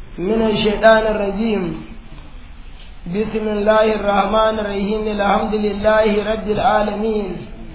من الشيطان الرجيم بسم الله الرحمن الرحيم الحمد لله رب العالمين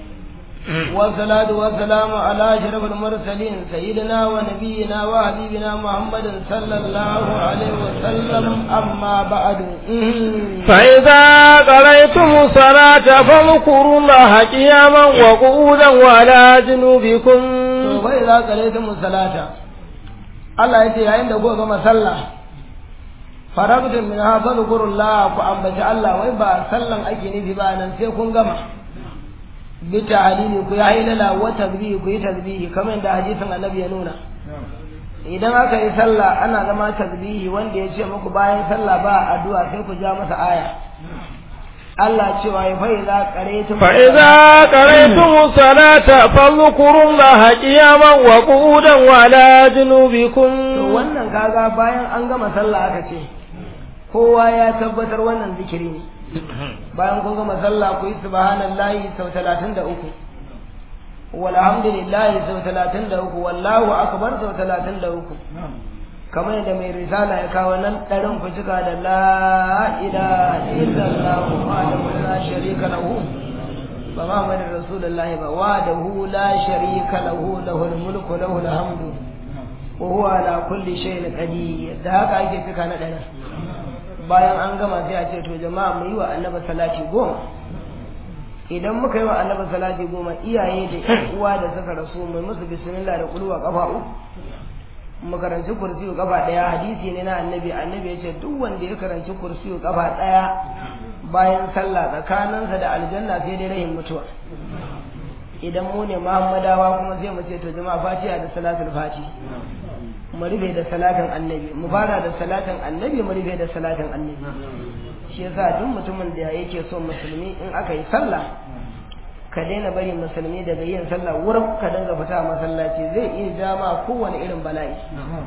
والصلاة والسلام على أشرف المرسلين سيدنا ونبينا وحبيبنا محمد صلى الله عليه وسلم أما بعد فإذا قضيتم الصلاة فاذكروا الله قياما وقعودا وعلى جنوبكم وإذا قضيتم الصلاة Allah ya ce yayin da kuka gama sallah farabtun min ha fadhkurullah ku ambaci Allah wai ba sallan ake nufi ba nan sai kun gama bi ta'lili ku ya hilala wa tasbihi ku yi tasbihi kamar da hadisin annabi ya nuna idan aka yi sallah ana zama tasbihi wanda ya ce muku bayan sallah ba addu'a sai ku ja masa aya Allah cewa ya fa idza qaraytum fa idza qaraytum salata fadhkurullaha qiyaman wa qu'udan wa ala junubikum to wannan kaga bayan an gama sallah aka ce kowa ya tabbatar wannan zikiri ne bayan kun gama sallah ku yi subhanallahi sau 33 walhamdulillahi sau 33 wallahu akbar sau 33 kamar yadda mai risala ya kawo nan ɗarin ku cika da la ilaha illallah wahdahu la sharika lahu ba Muhammadin Rasulullah ba wahdahu la sharika lahu lahul mulku lahul hamdu wa huwa ala kulli shay'in qadir da haka ake cika na ɗarin bayan an gama sai a ce to jama'a mu yi wa annabi salati goma idan muka yi wa annabi salati goma iyaye da uwa da suka rasu mai musu bismillah da kulwa kafa uku mu karanci kursiyu kafa daya hadisi ne na annabi annabi ya ce duk wanda ya karanci kursiyu kafa daya bayan sallah tsakaninsa da aljanna sai dai rahin mutuwa idan mu ne muhammadawa kuma sai mu ce to jama'a fatiha da salatul fati mu rufe da salatin annabi mu fara da salatin annabi mu rufe da salatin annabi shi yasa duk mutumin da yake so musulmi in aka yi sallah ka daina bari musulmi daga yin sallah wurin ka dinga fita masallaci zai iya jama kowane irin bala'i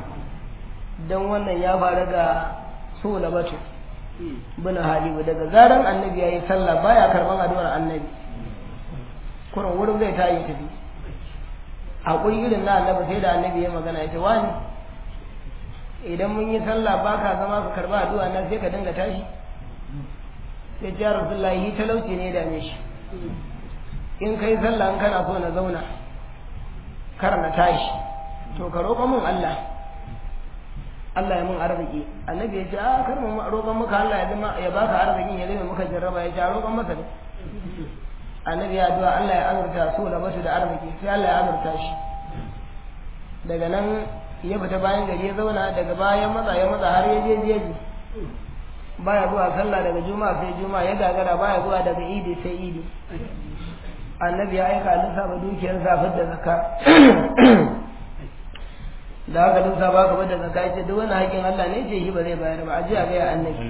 don wannan ya faru ga so na batu bina halibu daga zaran annabi ya yi sallah baya karban addu'ar annabi kurin wurin zai tayi tafi haƙuri irin na annabi sai da annabi ya magana ya ce wani idan mun yi sallah ba ka zama ka karba addu'a nan sai ka dinga tashi sai ya rasulullahi talauci ne da dame shi in kai sallah in kana so na zauna kar na tashi to ka roƙa mun Allah Allah ya mun arziki annabi ya ce a kar mu roƙon maka Allah ya zama ya baka arzikin ya zama maka jarraba ya ce a roƙon masa ne annabi ya addu'a Allah ya azurta su da basu da arziki sai Allah ya azurta shi daga nan ya fita bayan gari ya zauna daga bayan matsa ya matsa har ya je jeji baya zuwa sallah daga juma'a sai juma'a ya gagara baya zuwa daga idi sai idi annabi ya aika lissafa dukiyar zafin da zaka da haka lissafa ka da zaka ya ce duk wani haƙin Allah ne ce shi ba zai bayar ba a ji a gaya annabi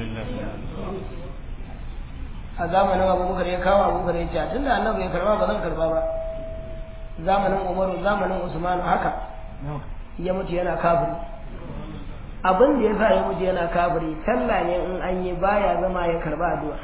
a zamanin abubakar ya kawo abubakar ya ce tun da annabi ya karba ba zan karba ba zamanin umaru zamanin usmanu haka ya mutu yana kafiri abin da ya sa ya mutu yana kafiri sallah ne in an yi baya zama ya karba addu'a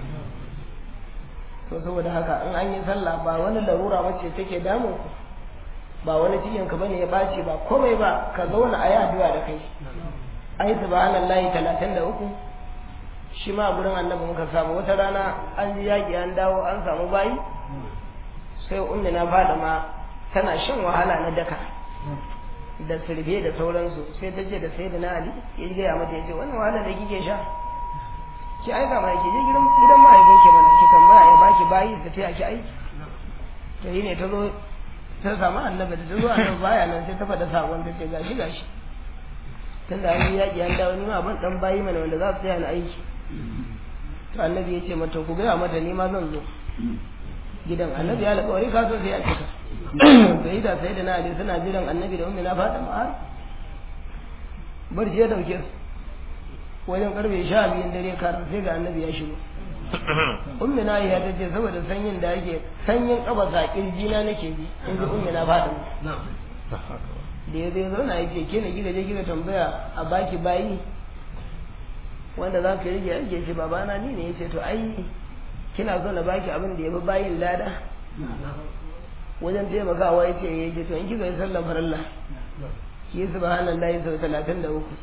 to saboda haka in an yi sallah ba wani larura wacce take damun ku ba wani cikin ka bane ya bace ba komai ba ka zauna a yi addu'a da kai ai subhanallahi 33 shi ma gurin annabi muka samu wata rana an ji yaki an dawo an samu bayi sai ummi na fada ma tana shan wahala na daka da sirbe da sauransu sai ta je da sayyidina ali ya gaya mata ya ce wannan wahala da kike sha ki aika mana ki je gidan gidan mahaifin ki mana ki tambaya ya baki bayi da ta ki aiki to yi ne ta zo ta samu annabi da ta zo annabi baya nan sai ta faɗa sakon ta ce gashi gashi tunda an yi yaƙi an dawo nima ban dan bayi mana wanda za su tsaya na aiki to annabi ya ce mata ku gaya mata ni ma zan zo gidan annabi ya alƙawari ka so sai a cika sai da sai da na ali suna jiran annabi da ummi na fata ma'ar barci ya dauke su wajen karfe sha biyun dare karan sai ga annabi ya shigo ummi na ya ta ce saboda sanyin da yake sanyin kafa sa kirji na nake ji in ji ummi na fata da ya zai zauna ya ce ke ne gida je gida tambaya a baki bayi wanda za ka rage ake ce babana ni ne ya ce to ai kina so na baki abin da ya fi bayin lada wajen taimakawa ya ce ya ce to in kika yi sallan farilla ki yi subhanallahi sau talatin da uku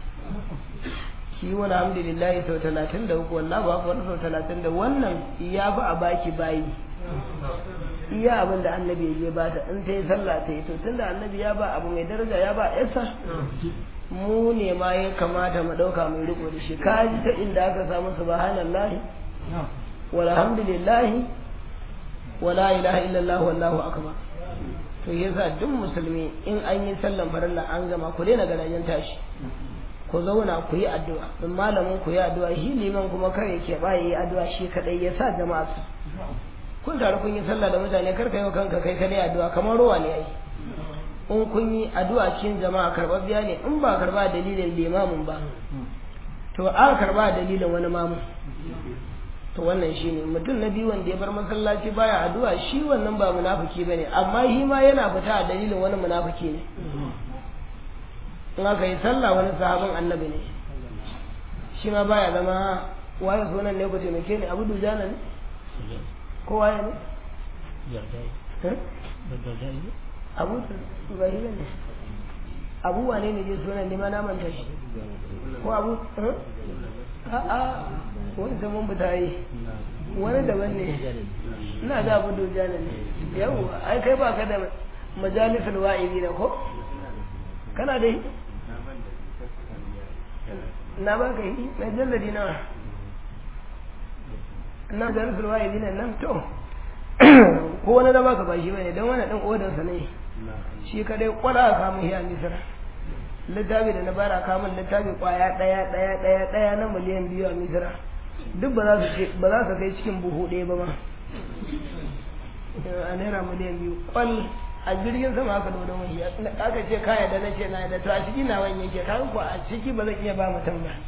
ki wani alhamdulillah sau talatin da uku wallah ba ku wani sau talatin da wannan ya fi a baki bayi iya abin da annabi ya je bata in ta yi sallah ta yi to tunda annabi ya ba abu mai daraja ya ba yasa mu ne ma ya kamata mu ɗauka mai riko da shi ka ji ta inda aka samu subhanallah walhamdulillah wala ilaha illallah wallahu akbar to yasa duk musulmi in an yi sallan farilla an gama ku daina garajen tashi ku zauna ku yi addu'a in malamin ku yi addu'a shi liman kuma kare ke ba yi addu'a shi kadai ya sa jama'a su kun taru kun yi sallah da mutane kar ka yi wa kanka kai kadai addu'a kamar ruwa ne ai in kun yi addu'a cikin jama'a karɓar biya ne in ba karɓa dalilin limamin ba to an karɓa dalilin wani mamun to wannan shi ne mutum na biyu wanda ya bar masallaci baya addu'a shi wannan ba munafiki bane amma shi ma yana fita a dalilin wani munafiki ne in aka yi sallah wani sahabin annabi ne shi ma baya zama waye sunan ne ku taimake ni abu dujana ne ko waye ne abu bahira ne abu wane ne je sunan ne ma na manta shi ko abu a'a wani zaman buta yi wani daban ne ina ga abu dujana ne yau ai kai ba ka da majalisar wa'izi da ko kana da yi na ba ka yi mai jalladi nawa na majalisar wa'izi nan nan to ko wani da baka ba shi bane don wani ɗan odansa ne shi kadai kwada a kamun shi a misira littafi da na bara kamun littafi kwaya ɗaya ɗaya ɗaya ɗaya na miliyan biyu a misira duk ba za su ba za su kai cikin buhu ɗaya ba ma a naira miliyan biyu kwal a jirgin sama aka dodo mai aka ce kaya da na ce na da to a ciki na wani yake kan ko a ciki ba zan iya ba mutum ba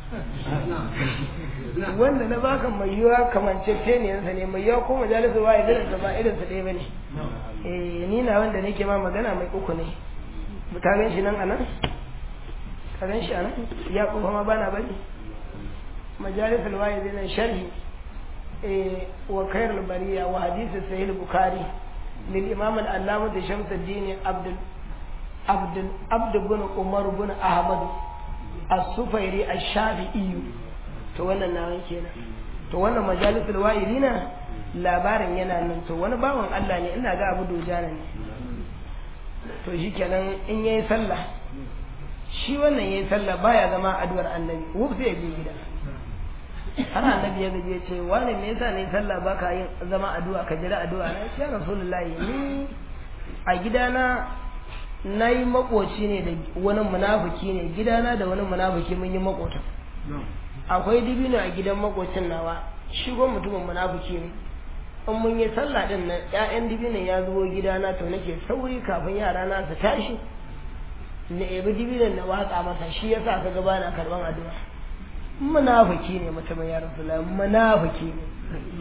wanda na baka mai yiwa kamancece ne yansa ne mai yiwa ko majalisar wa idan da ba irin su ɗaya bane eh ni na wanda nake ma magana mai uku ne ka gan shi nan anan ka gan shi anan ya kuma ma bana bari majalisar wa idan sharhi eh wa khairul bariya wa hadisi sahih bukhari للإمام العلامة شمس الدين عبد عبد عبد بن عمر بن أحمد السفيري الشافعي to wannan nawan kenan to wannan majalisul wa'irina labarin yana nan to wani bawan Allah ne ina ga Abu Dujana ne to shikenan in yayi sallah shi wannan yayi sallah baya zama addu'ar annabi wuf sai ya je gida har annabi ya gaje ce wani me yasa ne sallah baka yin zama addu'a ka jira addu'a na ya rasulullahi ni a gidana nayi makoci ne da wani munafiki ne gidana da wani munafiki mun yi makota akwai dibino a gidan makocin nawa shigo mutumin munafiki ne in mun yi sallah din nan ƴaƴan dibinin ya zubo gidana to nake sauri kafin yara na su tashi na ebi dibinin na watsa masa shi yasa ka ga bana karban addu'a munafiki ne mutumin ya rasula munafiki ne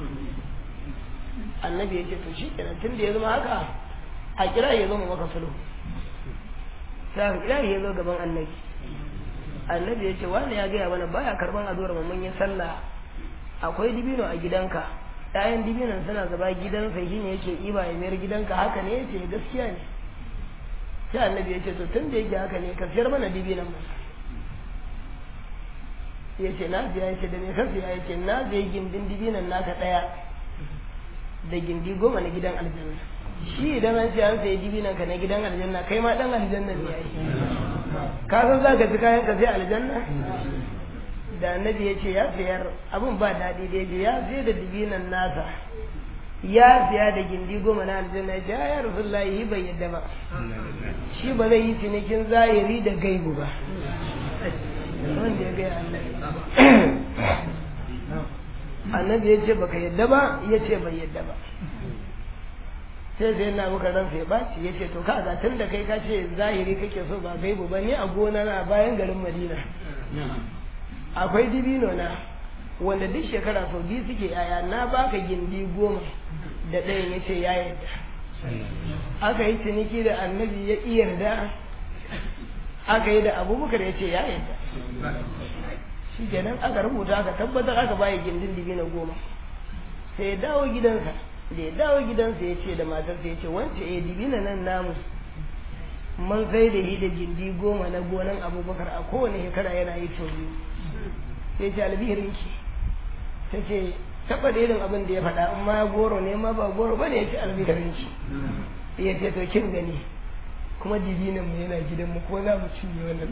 annabi ya ce to shi kenan tun da ya zama haka a kira ya zama maka sulhu sai aka kira ya zo gaban annabi annabi ya ce wani ya gaya mana baya karban addu'ar mu mun yi sallah akwai dibino a gidanka ƴaƴan dibinon suna zaba gidansa shi ne yake iba ya mayar gidanka haka ne yace gaskiya ne sai annabi ya ce to tun da yake haka ne ka siyar mana dibinon mu ya ce na biya ya ce da me ka siya ya ce na biya gindin dibinan naka ɗaya da gindi goma na gidan aljanna shi idan an ce an sayi dibinan ka na gidan aljanna kai ma dan aljanna ne yayi ka san za ka ci kayan ka sai aljanna da annabi ya ce ya siyar abun ba daɗi da ya ce ya siya da dibinan nasa ya siya da gindi goma na aljanna ya ce ya rasulullahi bai yadda ba shi ba zai yi cinikin zahiri da gaibu ba wanda ya gaya annabi annabi ya ce baka yadda ba ya ce bai yadda ba sai sai na muka ran sai baci ya ce to ka ga tun da kai ka ce zahiri kake so ba gaibu ba ni a gona na bayan garin madina akwai dibino na wanda duk shekara sau biyu suke yaya na baka gindi goma da ɗayan ya ce ya yadda aka yi ciniki da annabi ya iya yarda aka yi da abubakar ya ce ya yadda shi kenan aka rubuta aka tabbatar aka bayi gindin dibino goma sai ya dawo gidansa da ya dawo gidansa ya ce da matarsa ya ce wance eh dibina nan namu mun sai da shi da gindi goma na gonan abubakar a kowane shekara yana yi sau biyu sai ce albihirinki ta ce taɓa da irin abin da ya faɗa amma goro ne ma ba goro ba ne ya ce albihirinki ya ce to kin gani kuma dibinan mu yana gidan mu ko za mu cinye wannan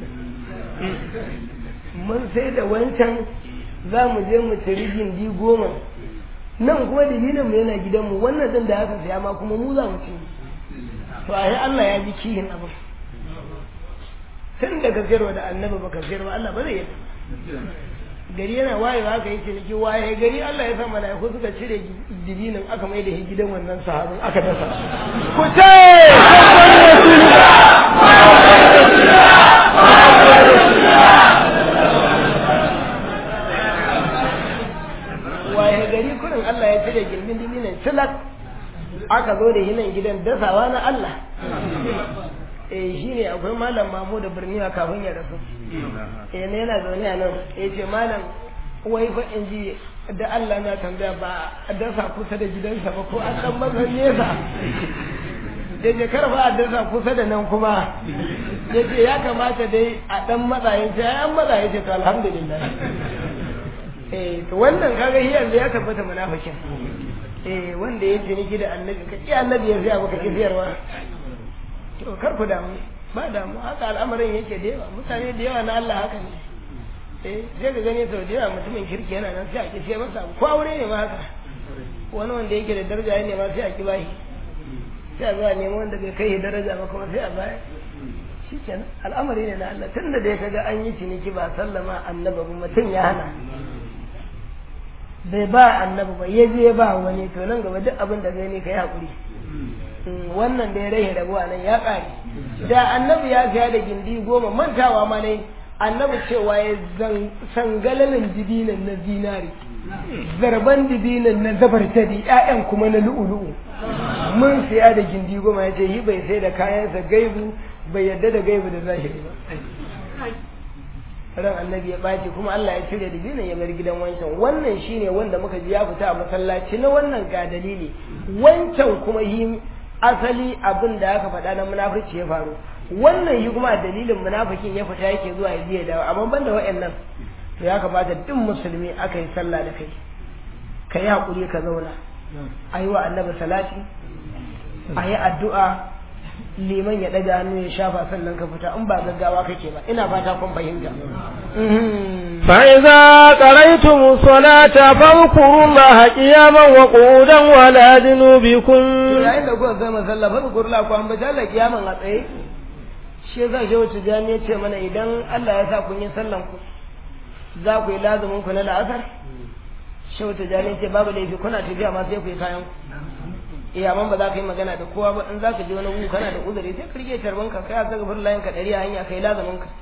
mun sai da wancan za mu je mu ci gindi goma nan kuma dibinan mu yana gidan mu wannan din da aka saya ma kuma mu za mu cinye to a yi Allah ya ji kihin abin tun da ka sayarwa da annabi baka sayarwa Allah ba zai yi gari yana wayewa aka yi ciniki waye gari Allah ya sa mala'iku suka cire dibinin aka mai da shi gidan wannan sahabin aka dasa ku ce waye gari kurin Allah ya cire gindin dibinin silak aka zo da hinan gidan dasawa na Allah eh shi ne akwai malam mamu da birniya kafin ya rasu eh ne yana zaune a nan ya ce malam wai fa in ji da Allah na tambaya ba a dasa kusa da gidansa ba ko an dan masa nesa da je karfa a dasa kusa da nan kuma ya ce ya kamata dai a dan matsayin sai an matsayin ce to alhamdulillah eh to wannan kaga shi yanzu ya tabbata munafikin eh wanda ya ciniki da annabi ka ci annabi ya zai maka kifiyarwa to kar ku damu ba damu haka al'amarin yake da yawa mutane da yawa na Allah haka ne eh sai ka gani sau da yawa mutumin kirki yana nan sai a ki sai masa ko aure ne ma haka wani wanda yake da daraja ne ma sai a ki bashi sai a zuwa nemo wanda bai kai daraja ba kuma sai a baya shi kenan al'amari ne na Allah tunda da ya kaga an yi ciniki ba sallama annabi ba mutum ya hana bai ba annabi ba ya je ba wani to nan gaba duk abin da gani ka yi haƙuri wannan da ya rai rabuwa nan ya ƙare da annabi ya siya da gindi goma mantawa ma ne annabi cewa ya sangalalin dibinan na zinari zarban dibinan na zabartadi ƴaƴan kuma na lu'ulu'u mun siya da gindi goma ya ce yi bai sai da kayansa gaibu bai yadda da gaibu da zahiri ba ran annabi ya ɓaci kuma Allah ya cire da binin ya bar gidan wancan wannan shine wanda muka ji ya fita a masallaci na wannan ga dalili wancan kuma yi asali abin da aka faɗa na munafurci ya faru wannan yi kuma dalilin munafikin ya fita yake zuwa ya biya dawo amma banda wa'annan to ya kamata duk musulmi aka yi sallah da kai ka yi haƙuri ka zauna a yi wa annabi salati a yi addu'a liman ya ɗaga hannu ya shafa sannan ka fita in ba gaggawa kake ba ina fata kun fahimta فإذا قريتم الصلاة فاذكروا الله قياما وقعودا ولا جنوبكم yayin da kuka gama sallah fa zikru la ku ambaci Allah kiyaman a tsaye shi yasa shi wacce jami ya ce mana idan Allah ya sa kun yi sallan ku za ku yi lazumin ku na la'asar shi wacce jami ya ce babu laifi kuna tafiya ma sai ku yi kayan ku iya man ba za ka yi magana da kowa ba in za ka je wani gu kana da uzuri sai ka rike tarban ka kai aka gafar layin ka ɗari a hanya kai lazumin ka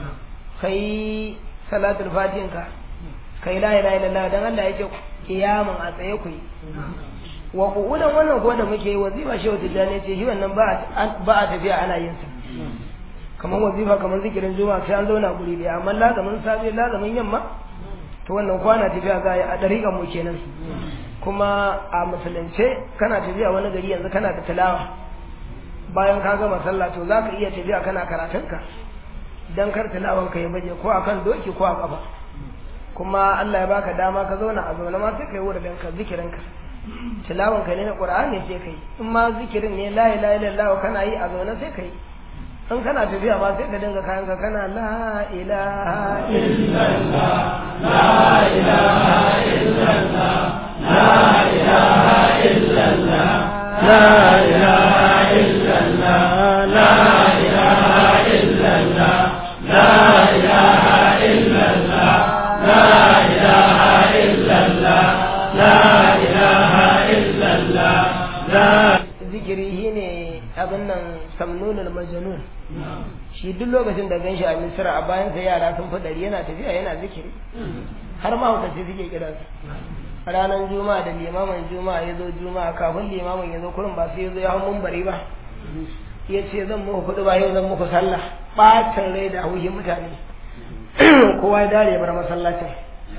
kai salatul fatihin ka kai la ilaha illallah dan Allah yake kiyaman a tsaye ku yi wa qu'udan wannan ko da muke yi wazifa shi wata jani ce shi wannan ba ba a tafiya ana yin sa kamar wazifa kamar zikirin juma'a sai an zauna guri daya amma lazamin safe lazamin yamma to wannan kwana tafiya za a yi a dariƙan mu kenan kuma a musulunce kana tafiya wani gari yanzu kana da tilawa bayan ka gama sallah to za ka iya tafiya kana karatunka dan kar tilawan ka ya baje ko akan doki ko a kafa kuma Allah ya baka dama ka zauna a zaune ma sai kai wurin ka zikirin ka tilawan ka ne na Qur'ani sai kai in ma zikirin ne la ilaha illallah kana yi a zaune sai kai in kana tafiya ba sai ka dinga kayan ka kana la ilaha illallah la ilaha illallah la ilaha illallah la ilaha illallah la ilaha illallah la ilaha illallah la ilaha illallah la ilaha illallah la zikiri shine abin nan samnunul majnun shi duk lokacin da ganshi a misra a bayan sa yara sun fi dari yana tafiya yana zikiri har ma hukaci suke kiransa ranar juma'a da limamin juma'a ya zo juma'a kafin limamin ya zo kurin ba sai ya zo ya hau mumbari ba ya ce zan muku kuɗi ba yau zan muku sallah ɓacin rai da hauhin mutane kowa ya dare bar masallacin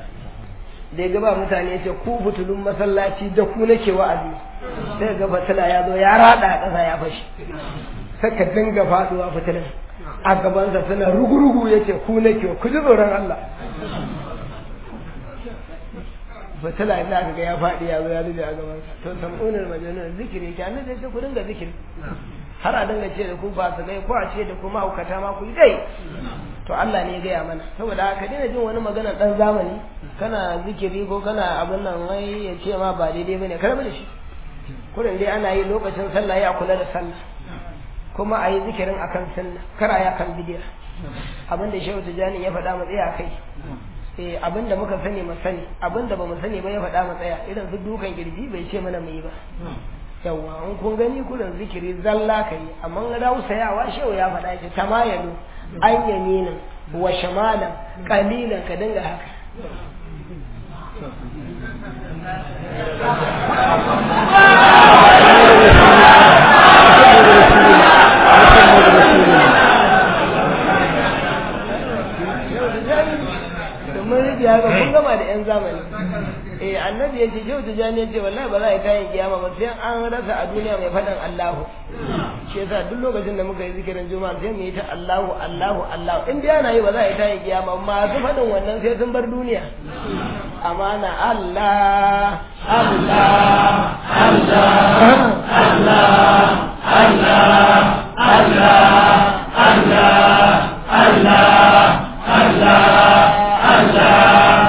da ya gaba mutane ya ce ku fitulun masallaci da ku nake wa'azi sai ga fatila ya zo ya rada a ƙasa ya fashi saka dinga faduwa fitilin a gabansa suna rugurugu ya ce ku nake ku ji tsoron Allah fitila ina aka ga ya faɗi ya zo ya zube a gabansa to samunar majanun zikiri ke annabi ya ce ku dinga zikiri har a dinga ce da ku ba su gai ko a ce da ku mahaukata ma ku yi dai to Allah ne ya gaya mana saboda haka daina jin wani magana dan zamani kana zikiri ko kana abin nan wai ya ce ma ba daidai bane karbi da shi kurin dai ana yi lokacin sallah ya kula da sallah kuma a yi zikirin akan sunna kar a yi akan bidiya abin da shehu tijani ya faɗa mu tsaya kai eh abin da muka sani mu sani abin da bamu sani ba ya faɗa mu tsaya irin su dukan kirji bai ce mana mu yi ba yawwa in kun gani kurin zikiri zalla kai amma ga dawo sayawa shehu ya faɗa ce tamayalu an yaminin wa shamalan qalilan ka dinga haka domin rijiya ga kun gama da yan zamani eh annabi yace shehu tijani yace wallahi ba za a yi kayan kiyama ba sai an rasa a duniya mai faɗan Allahu shi yasa duk lokacin da muka yi zikirin juma'a sai mu yi ta Allahu Allahu Allahu in dai ana yi ba za a yi kayan kiyama masu faɗin wannan sai sun bar duniya amana Allah Allah Allah Allah Allah Allah Allah Allah Allah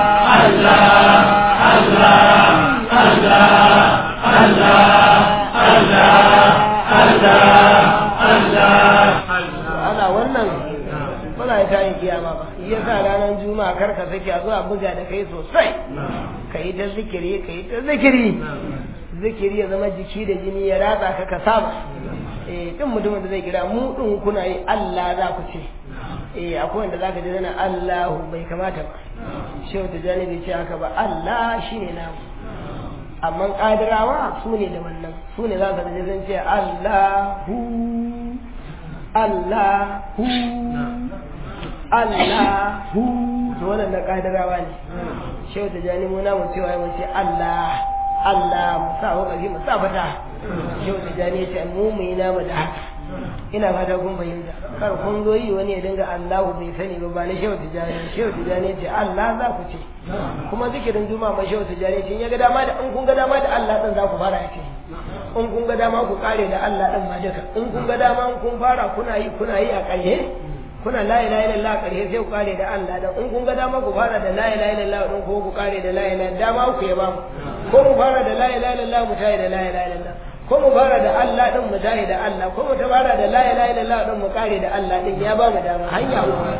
ana wannan muna yi tayin kiyama ba iya sa ranar juma'a kar ka sake a zuwa buga da kai sosai ka yi ta zikiri ka yi ta zikiri zikiri ya zama jiki da jini ya ratsa ka ka saba eh din mutumin da zai kira mu din kuna yi Allah za ku ce eh akwai wanda zaka ji dana Allahu bai kamata ba shehu tijani bai ce haka ba Allah shine namu amma kadirawa su ne da wannan su ne za ka ji zan ce Allahu Allahu Allahu to wannan na kadirawa ne shehu tijani mu na mu cewa mu ce Allah Allah mu sa wakari mu sa fata shehu tijani ya ce mu mu yi namu da haka ina fata kun fahimta kar kun zo yi wani ya dinga Allahu bai sani ba ba na shehu tijani shehu tijani ce Allah za ku ce kuma zikirin juma'a ma shehu tijani ce in ya ga dama da in kun ga dama da Allah din za ku fara yake in kun ga dama ku kare da Allah din ma duka in kun ga dama in kun fara kuna yi kuna yi a ƙarshe kuna la ilaha illallah a ƙarshe sai ku kare da Allah dan in kun ga dama ku fara da la ilaha illallah din ko ku kare da la ilaha dama ku ya ba mu ko mu fara da la ilaha illallah mu tayi da la ilaha illallah ko mu fara da Allah din mu tayi da Allah ko mu ta fara da la ilaha illallah din mu kare da Allah din ya ba mu dama hanya uku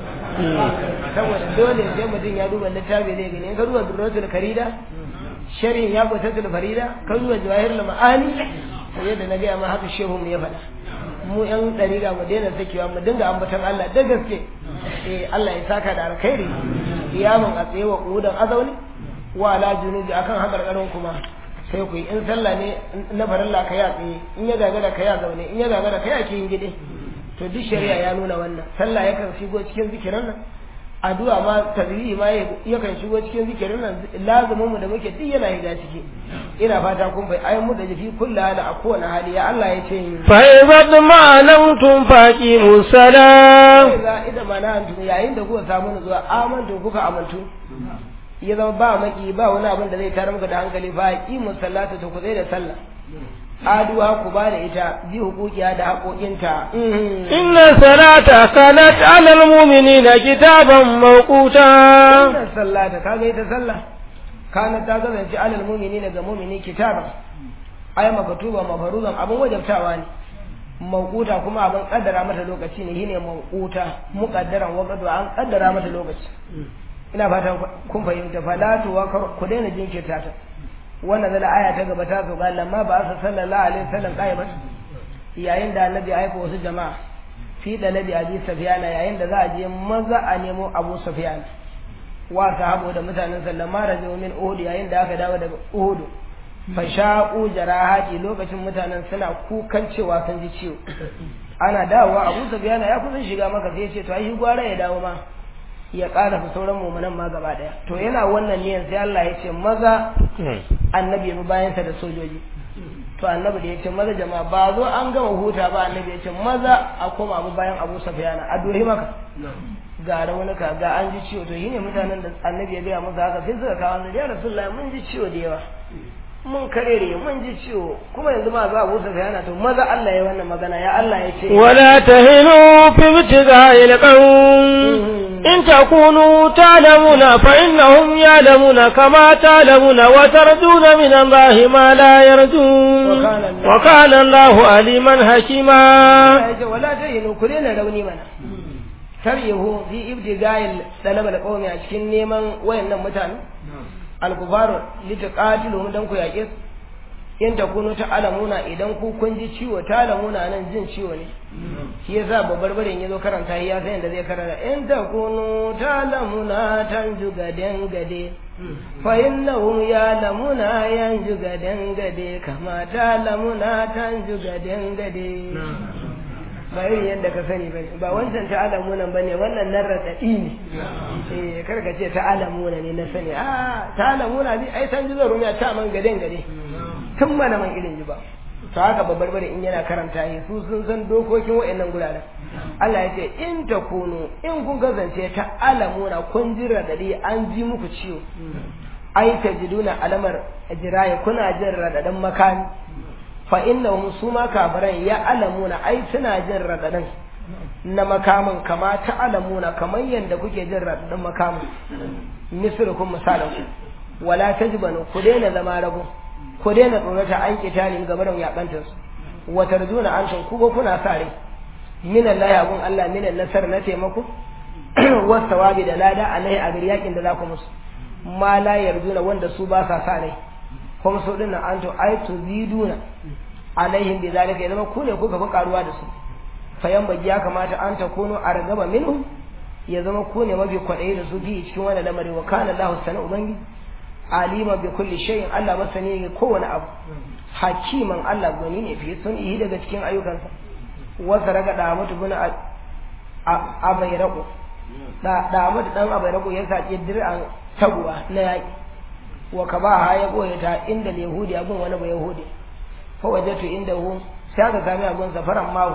saboda dole sai mutum ya duba littafi zai gani in ka duba durratul karida sharhin ya kwatatul farida ka duba jawahirul ma'ani sai yadda na gaya ma haka shehu mu ya faɗa mu yan ɗariga mu daina sakewa mu dinga ambatan Allah da gaske eh Allah ya saka da alkhairi iyamun a tsaye wa kudan azauni wa ala junubi akan hakarkarin kuma sai ku yi in sallah ne na farilla ka ya tsaye in ya gagara ka ya zaune in ya gagara ka ya kin gide to duk shari'a ya nuna wannan sallah yakan shigo cikin zikirin nan addu'a ma tazrihi ma yakan shigo cikin zikirin nan lazumin mu da muke duk yana shiga ciki ina fata kun bai ayi mu da jifi kullu hali a kowane hali ya Allah ya ce fa idza ma'anantum faqimu salam za idan ma na antum yayin da kuka samu zuwa amantu kuka amantu ya zama ba maki ba wani abin da zai tare muku da hankali fa aqimu sallata to ku zai da sallah aduwa ku ba da ita bi hukukiya da haƙoƙinta inna salata kanat alal mu'minina kitaban mawquta inna sallata kaga ita sallah kana ta kasance alal mu'minina ga mu'mini kitaban ay makatuba mafaruzan abin wajabtawa ne mawquta kuma abin kaddara mata lokaci ne shine mawquta muqaddaran waqtu an kaddara mata lokaci ina fatan kun fahimta falatu wa ku daina jinkirta ta wannan zala aya ta gaba ta zo ga lamma ba sa sallallahu alaihi wasallam qaimat yayin da annabi aika wasu jama'a fi dalabi abi sufyana yayin da za a je maza a nemo abu sufyan wa sahabu da mutanen sallama rajo min uhud yayin da aka dawo daga uhud fa shaqu jarahati lokacin mutanen suna kukan cewa sun ji ciwo ana dawowa abu sufyana ya kusan shiga maka sai ya ce to ai gwara ya dawo ma ya ƙara fi sauran mummunan ma gaba ɗaya to yana wannan niyan sai Allah ya ce maza annabi ya bayansa da sojoji to annabi da ya ce maza jama'a ba zo an gama huta ba annabi ya ce maza a koma abu bayan abu safiyana a dore maka ga raunuka ga an ji ciwo to shine mutanen da annabi ya gaya musu haka sai suka kawo annabi ya rasulullahi mun ji ciwo da yawa mun karere mun ji ciwo kuma yanzu ma za a busa yana to maza Allah ya wannan magana ya Allah ya ce ولا تهنوا في ابتغاء القوم إن تكونوا تعلمون فإنهم يعلمون كما تعلمون وترجون من الله ما لا يرجون وكان الله- وكان الله عليما حكيما Allah ya ce wala tahinu ku daina rauni mana taryihu fi ibtiga'il talab al-qawmi a cikin neman wayannan mutane al-kufaru litaqatilu dan ku yaƙe su in takunu ta'lamuna idan ku kun ji ciwo ta'lamuna nan jin ciwo ne shi yasa babbar barin yazo karanta ya san yadda zai karanta in takunu ta'lamuna tanju gaden gade fa innahum ya'lamuna yanju gaden gade kama ta'lamuna tanju gaden gade ba irin yadda ka sani ba ba wancan ta alamuna ba ne wannan nan raɗaɗi ne eh kar ka ce ta alamuna ne na sani a ta alamuna ne ai san jizo rumiya ta man gaden gade tun mana man irin ji ba to haka babbar bare in yana karanta yi su sun san dokokin wa'annan guraren Allah ya ce in ta kunu in kun gazance ta alamuna kun ji raɗaɗi an ji muku ciwo ai ta jiduna alamar jiraye kuna jin raɗaɗin makami fa innahum su ma kafiran ya alamuna ai suna jin raɗaɗin na makamin kama ta alamuna kamar yadda kuke jin raɗaɗin makamin misrukum misalan ku wala tajbanu ku daina zama rago ku daina tsorata an kitalin gaba da yakantar su wa tarjuna antum ku ba kuna sa rai min Allah abun Allah min nasar na taimako wa sawabi da lada alai a gari yakin da za ku musu ma la yarjuna wanda su ba sa sa rai kuma su dinnan antum ai tuziduna alaihim bi zalika ya zama ku ne kuka fi karuwa da su fayan bagi ya kamata an ta kuno a ragaba minhum ya zama ku ne mafi kwaɗayi da su fi cikin wani lamari wa kana Allahu sana ubangi alima bi kulli shay'in Allah masani ne kowane abu hakiman Allah gwani ne fi sun yi daga cikin ayyukansa wasa raga da mutu bin abairaku da da mutu dan abairaku ya saki dir'an taguwa na yaki wa ka ba ha ya goye ta inda yahudi abun wani ba yahudi fa wajatu indahu sai aka sami abun safaran mawu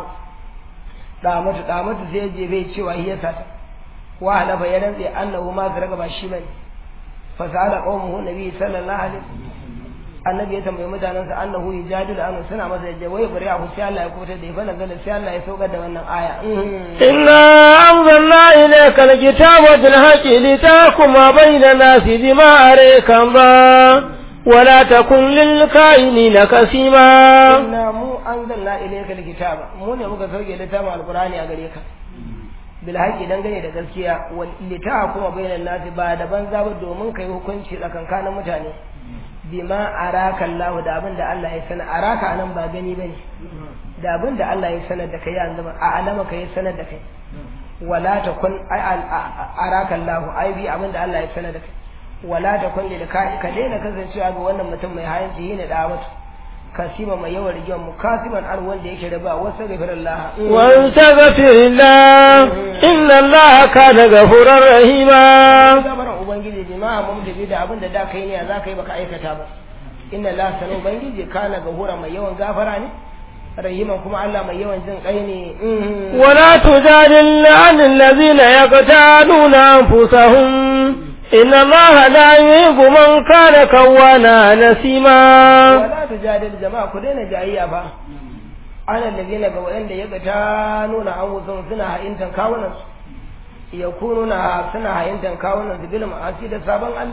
da mutu da mutu sai je bai cewa hiya sata wa halafa ya rantse annahu ma zaraga ba shi bane fa sa'ala qaumuhu nabi sallallahu alaihi annabi ya tambayi mutanensa annahu yujadilu an suna masa yaje wai bari abu sai Allah ya kuta da fa nazala sai Allah ya saukar da wannan aya إنا أنزلنا إليك الكتاب بالحق لتحكم بين الناس بما أريك الله ولا تكن للكائنين كسيما inna mu anzalna ilayka alkitaba mu ne muka sauke littafin alqur'ani a gare ka bil haqqi dangane da gaskiya wal litahkuma bainan nasi ba da banza ba domin kai hukunci tsakankanin mutane bima araka Allah da abin da Allah ya sana araka anan ba gani bane da abin da Allah ya sanar da kai yanzu a alama kai sanar da kai wala takun ai araka Allah ai bi abin da Allah ya sanar da kai wala takun lil ka ka daina kasancewa ga wannan mutum mai hayanci ne da mutu kasima mai yawan rigiyar mu kasiman ar wanda yake da ba wasu gafirallah واستغفر الله إن الله كان غفورا رحيما gabaran ubangiji jama'a mun da da abin da da kai ne za ka yi baka aikata ba inna la sanu ubangiji kana gahura mai yawan gafara ne rahiman kuma Allah mai yawan jin kai ne ولا تجادل عن الذين يقتالون أنفسهم إن الله لا يحب من كان كوانا نسيما wala tujadil jama'a ku daina jayayya ba ana ladina ga wanda ya ga ta nuna an wusun suna ha'intan kawunan su ya kununa suna ha'intan kawunan su bil ma'asi da sabon al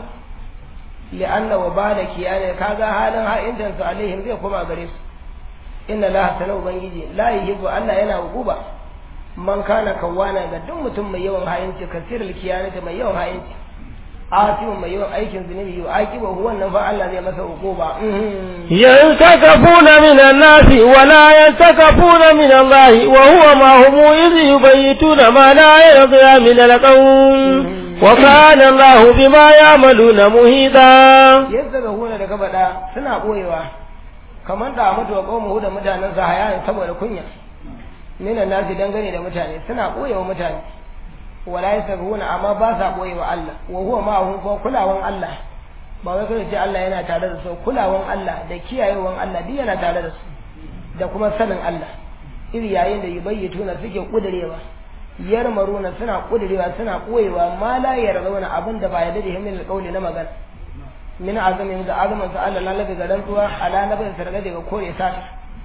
li'anna wa bala kiyane kaga halin ha'intan su alaihim zai koma gare su inna la sana ubangiji la yuhibbu Allah yana hukuba man kana kawana ga duk mutum mai yawan ha'inci kasirul kiyanata mai yawan ha'inci asimin mai yawan aikin zunubi yau akiba wannan fa Allah zai masa hukuba ينتكفون من الناس ولا ينتكفون من الله وهو ما هم إذ يبيتون ما لا يرضى من القوم وكان الله بما يعملون مهيدا yadda ga huna da gabada suna boyewa kamar da mutu wa qaumu da mutanen sa hayayin saboda kunya minan nasi dangane da mutane suna boyewa mutane wala yasabuna amma ba sa boyewa Allah wa huwa ma hum ko kulawan Allah ba wai kai ce Allah yana tare da su kulawan Allah da kiyayewan Allah duk yana tare da su da kuma sanin Allah iri yayin da yubayyituna suke kudirewa yarmaruna suna kudirewa suna koyewa ma la yarzauna abin da ba ya dade min alqawli na magana min azamin da azaman sa Allah lalaga ga rantsuwa ala nabin sarga daga kore sata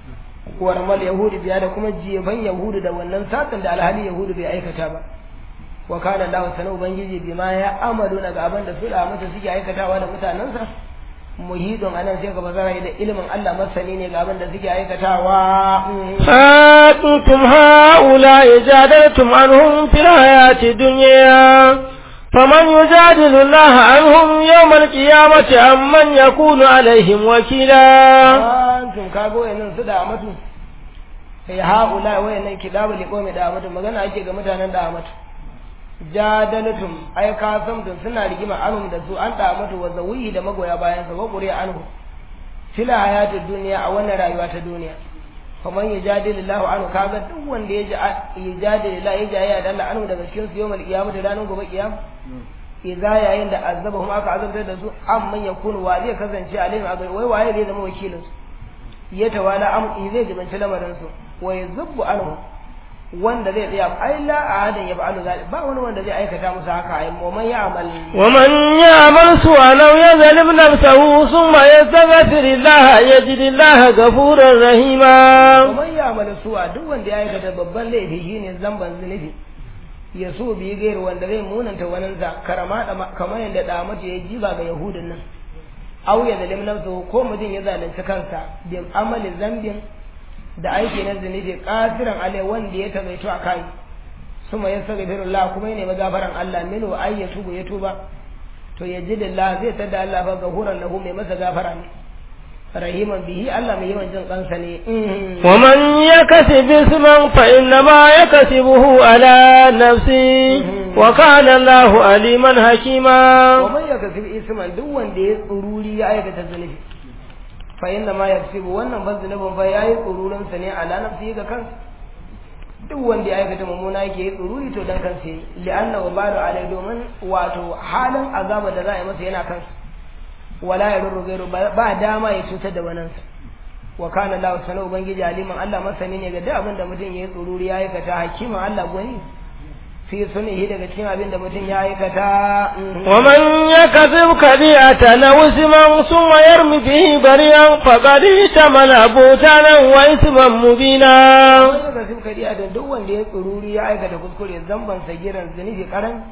warmal yahudi biya da kuma jeban yahudu da wannan satan da alhali yahudu bai aikata ba wa kana Allah sanan ubangiji bima ya amalu daga abin da su da mata suke aikatawa da mutanensa muhidun anan sai ka bazara da ilimin Allah masani ne ga abin da suke aikatawa أنتم هؤلاء جادلتم عنهم في الحياة الدنيا فمن يجادل الله عنهم يوم القيامة أم من يكون عليهم وكيلا antum kago wayannan su da amatu sai haula wayannan kidabu liqomi da amatu magana ake ga mutanen da amatu jadalatum ai ka samtun suna rigima anhum da su an da amatu wa zawi da magoya bayan sa gobure anhu fila hayatid duniya a wannan rayuwa ta duniya faman yajadilillahu anhu kaga duk wanda ya yajadilillahu ya jaya da Allah anhu daga cikin su yawmal qiyamah da ranar gobe kiyama idza yayin da azabahum aka azabtar da su amman yakunu wa zai kasance alaihim a wai waye zai zama wakilin su ya tawala am zai jibanci lamarin su wa yazubbu anhu wanda zai tsaya ai la ahadan ya ba'alu zalik ba wani wanda zai aikata musu haka ai man ya amal ومن يعمل سوءا أو يظلم نفسه ثم يستغفر الله يجد الله غفورا رحيما man ya amal su'a duk wanda ya aikata babban laifi shine zamban zunubi ya so bi gair wanda zai munanta waninsa karama da kamar yadda da mace ya jiba ga yahudin nan aw ya zalim nafsuhu ko mutum ya zalunci kansa bi amali zambin da aiki na zunubi kasiran alai wanda ya tabaito a kai suma ya saka firullah kuma ya nemi gafaran Allah minu ay ya tubu ya tuba to ya ji lillah zai tada Allah fa gafuran lahu mai masa gafara ne rahiman bihi Allah mai yawan jin kansa ne ومن يكسب اسما فإنما يكسبه على نفسه وكان الله عليما حكيما wa man yakasib isman duk wanda ya tsururi ya aikata zunubi fa inna ma yakasibu wannan ban zunubin fa yayi tsururin sa ne ala nafsihi ga kansa duk wanda ya aikata mummuna yake yi tsururi to dan kansa yi li'anna wa balu alai domin wato halin azaba da za a yi masa yana kansa wala ya rurru gairu ba dama ya cutar da wanansa wa kana Allah sana ubangiji aliman Allah masani ne ga duk abin da mutum ya yi tsururi ya aikata hakiman Allah gwani fi sunihi daga cikin abin da mutum ya aikata ومن يكذب كبيرة أو اسما ثم يرمي به بريئا فقد احتمل بهتانا وإثما مبينا wani daga cikin kariya da duk wanda ya tsururi ya aikata kuskure zamban sagiran zunubi karan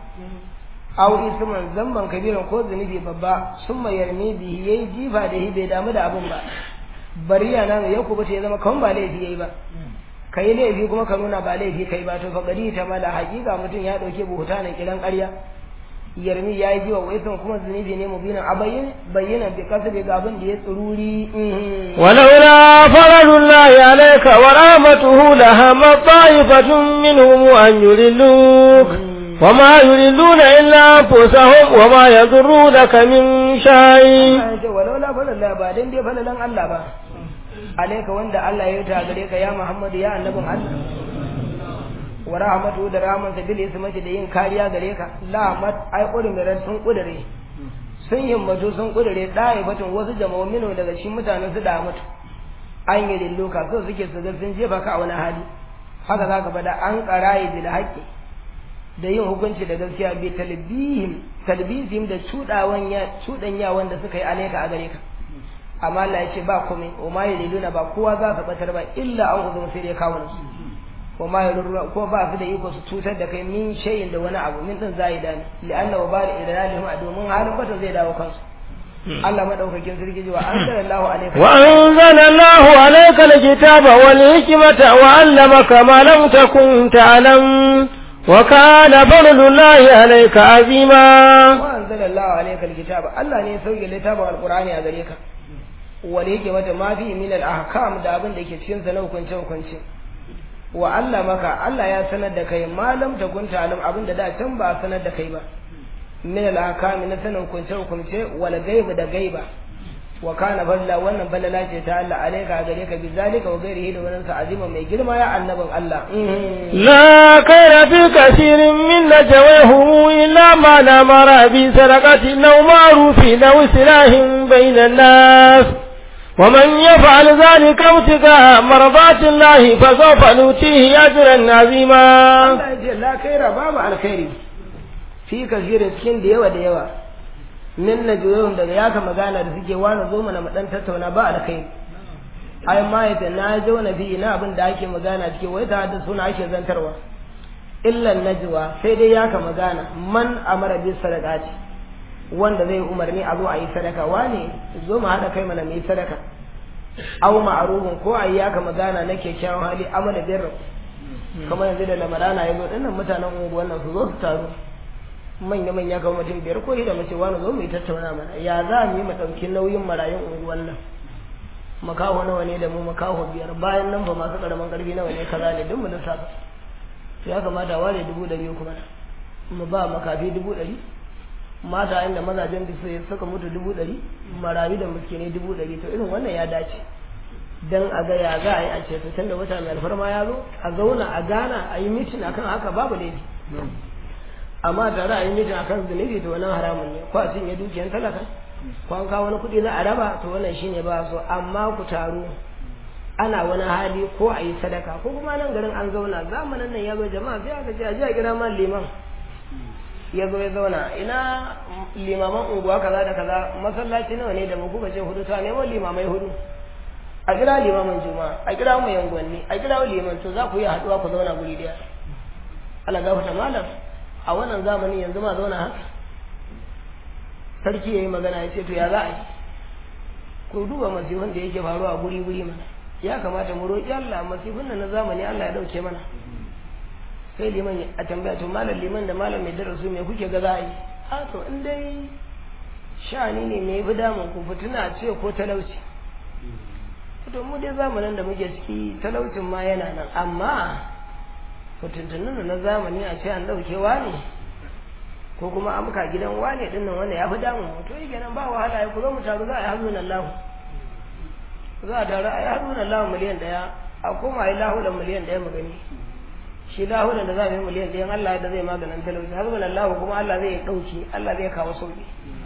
aw isman zamban kabiran ko zunubi babba sun yarmi bihi yayi jifa da hi bai damu da abun ba bariya na ya kubuta ya zama kan ba laifi yayi ba kai laifi kuma ka nuna ba laifi kai ba to fa gari ta mala hakika mutum ya dauke buhuta na kiran ƙarya yarmi ya yi jiwa waisan kuma zunubi ne mubinan a bayyana bayyana bi kasabe ga abin da ya tsururi ولولا فضل الله عليك ورحمته لهم طائفة منهم أن يضلوك وما يضلون إلا أنفسهم وما يضرونك من شيء Allah ya ce walau la falalla ba dan dai falalan Allah ba alaika wanda Allah ya yi ta gare ka ya Muhammadu ya annabin Allah wa rahmatu da rahmansa bil ismati da yin kariya gare ka la mat ai kudurin sun kudure sun himmatu sun kudure dai batun wasu jama'u mino daga cikin mutanen su da mutu an yi lilloka so suke su ga sun jefa ka a wani hali haka zaka fada an qara'i bil haqqi da yin hukunci da gaskiya bi talbihim talbihim da cudawan ya cudanya wanda suka yi alaika a gare ka amma Allah ya ce ba komai wa ma yaliluna ba kowa za su batar ba illa an uzum sai dai kawo su wa ma yaliluna ko ba su da iko su cutar da kai min shayin da wani abu min din zai dani li'anna wa bal idlalihim a domin halin bata zai dawo kansu Allah madaukakin sarki ji wa anzalallahu alayka وأنزل الله عليك الكتاب والحكمة وعلمك ما لم تكن تعلم وكان فضل الله عليك عظيما wa anzalallahu alayka alkitaba Allah ne ya sauke littafin alqur'ani a gare ka wal hikmata ma fi min al ahkam da abin da ke cikin sa na hukunce hukunce wa Allah maka Allah ya sanar da kai malam ta kunta alim abin da da can ba a sanar da kai ba min al ahkam na sanin hukunce hukunce wal gaiba da gaiba wa kana balla wannan balala ce ta Allah alaika gare ka bizalika wa ghairihi da wannan azima mai girma ya annabin Allah لا خير في كثير من نجويهم إلا ما نمر بسرقة أو معروف أو سلاح بين الناس ومن يفعل ذلك ابتغاء مرضات الله فسوف نؤتيه أجرا عظيما Allah ya ce la kaira babu alkhairi fi kasirin cikin da yawa da yawa min najwahum daga yaka magana da suke wani zo mana mu dan tattauna ba alkhairi ai ma yata na jo na bi na abin da ake magana cike wai da da suna ake zantarwa illa najwa sai dai yaka magana man amara bi sadaqati wanda zai umarni a zo a yi sadaka wane zo mu haɗa kai mana mu yi sadaka aw ma'rufun ko a yi yaka magana na kyakkyawan hali amala birra kamar yanzu da lamarana ya zo dinnan mutanen unguwan nan su zo su taru manya manya kamar mutum biyar ko da mace wani zo mu yi tattauna mana ya za mu yi mu ɗauki nauyin marayun unguwan nan makaho nawa ne da mu makaho biyar bayan nan ba masu ƙaramin ƙarfi nawa ne kaza ne duk mu lissafa to ya kamata a ware dubu ɗari kuma mu ba makafi dubu ɗari mata inda mazajen da sai suka mutu dubu ɗari marayu da muskine dubu ɗari to irin wannan ya dace dan a ga ya za a yi a ce tun da wata mai alfarma ya zo a zauna a gana a yi mitin akan haka babu laifi amma tare a yi mitin akan zunubi to wannan haramun ne ko a cinye dukiyar talaka ko an kawo wani kuɗi za a raba to wannan shine ba so amma ku taru ana wani hali ko a yi sadaka ko kuma nan garin an zauna zamanin nan ya zo jama'a sai aka ce a ji a kira man liman ya zo ya zauna ina limaman unguwa kaza da kaza masallaci nawa ne da mu kuka ce hudu ta nemo limamai hudu a kira limamin juma'a a kira mu yangwanni a kira liman to za ku yi haduwa ku zauna guri daya Allah gafarta malam a wannan zamanin yanzu ma zauna haka sarki yayi magana ya ce to ya za a yi ku duba masifin da yake faruwa guri guri mana ya kamata mu roƙi Allah masifin nan na zamani Allah ya dauke mana sai liman a tambaya to malam liman da malam mai darasu me kuke ga za a yi a to in dai sha'ani ne me fi damun ku fituna ce ko talauci to mu dai zamanin da muke ciki talaucin ma yana nan amma fitintunan na zamani a ce an ɗaukewa ne ko kuma an muka gidan wane din nan wanda ya fi damun to yi kenan ba wahala ya ku zo mu taru za a yi hazun Allah za a taru a yi hazun Allah miliyan ɗaya a koma a yi lahulan miliyan ɗaya mu gani shi lahulan da za a yi miliyan ɗaya Allah da zai maganin talauci hazun Allah kuma Allah zai ɗauki Allah zai kawo sauki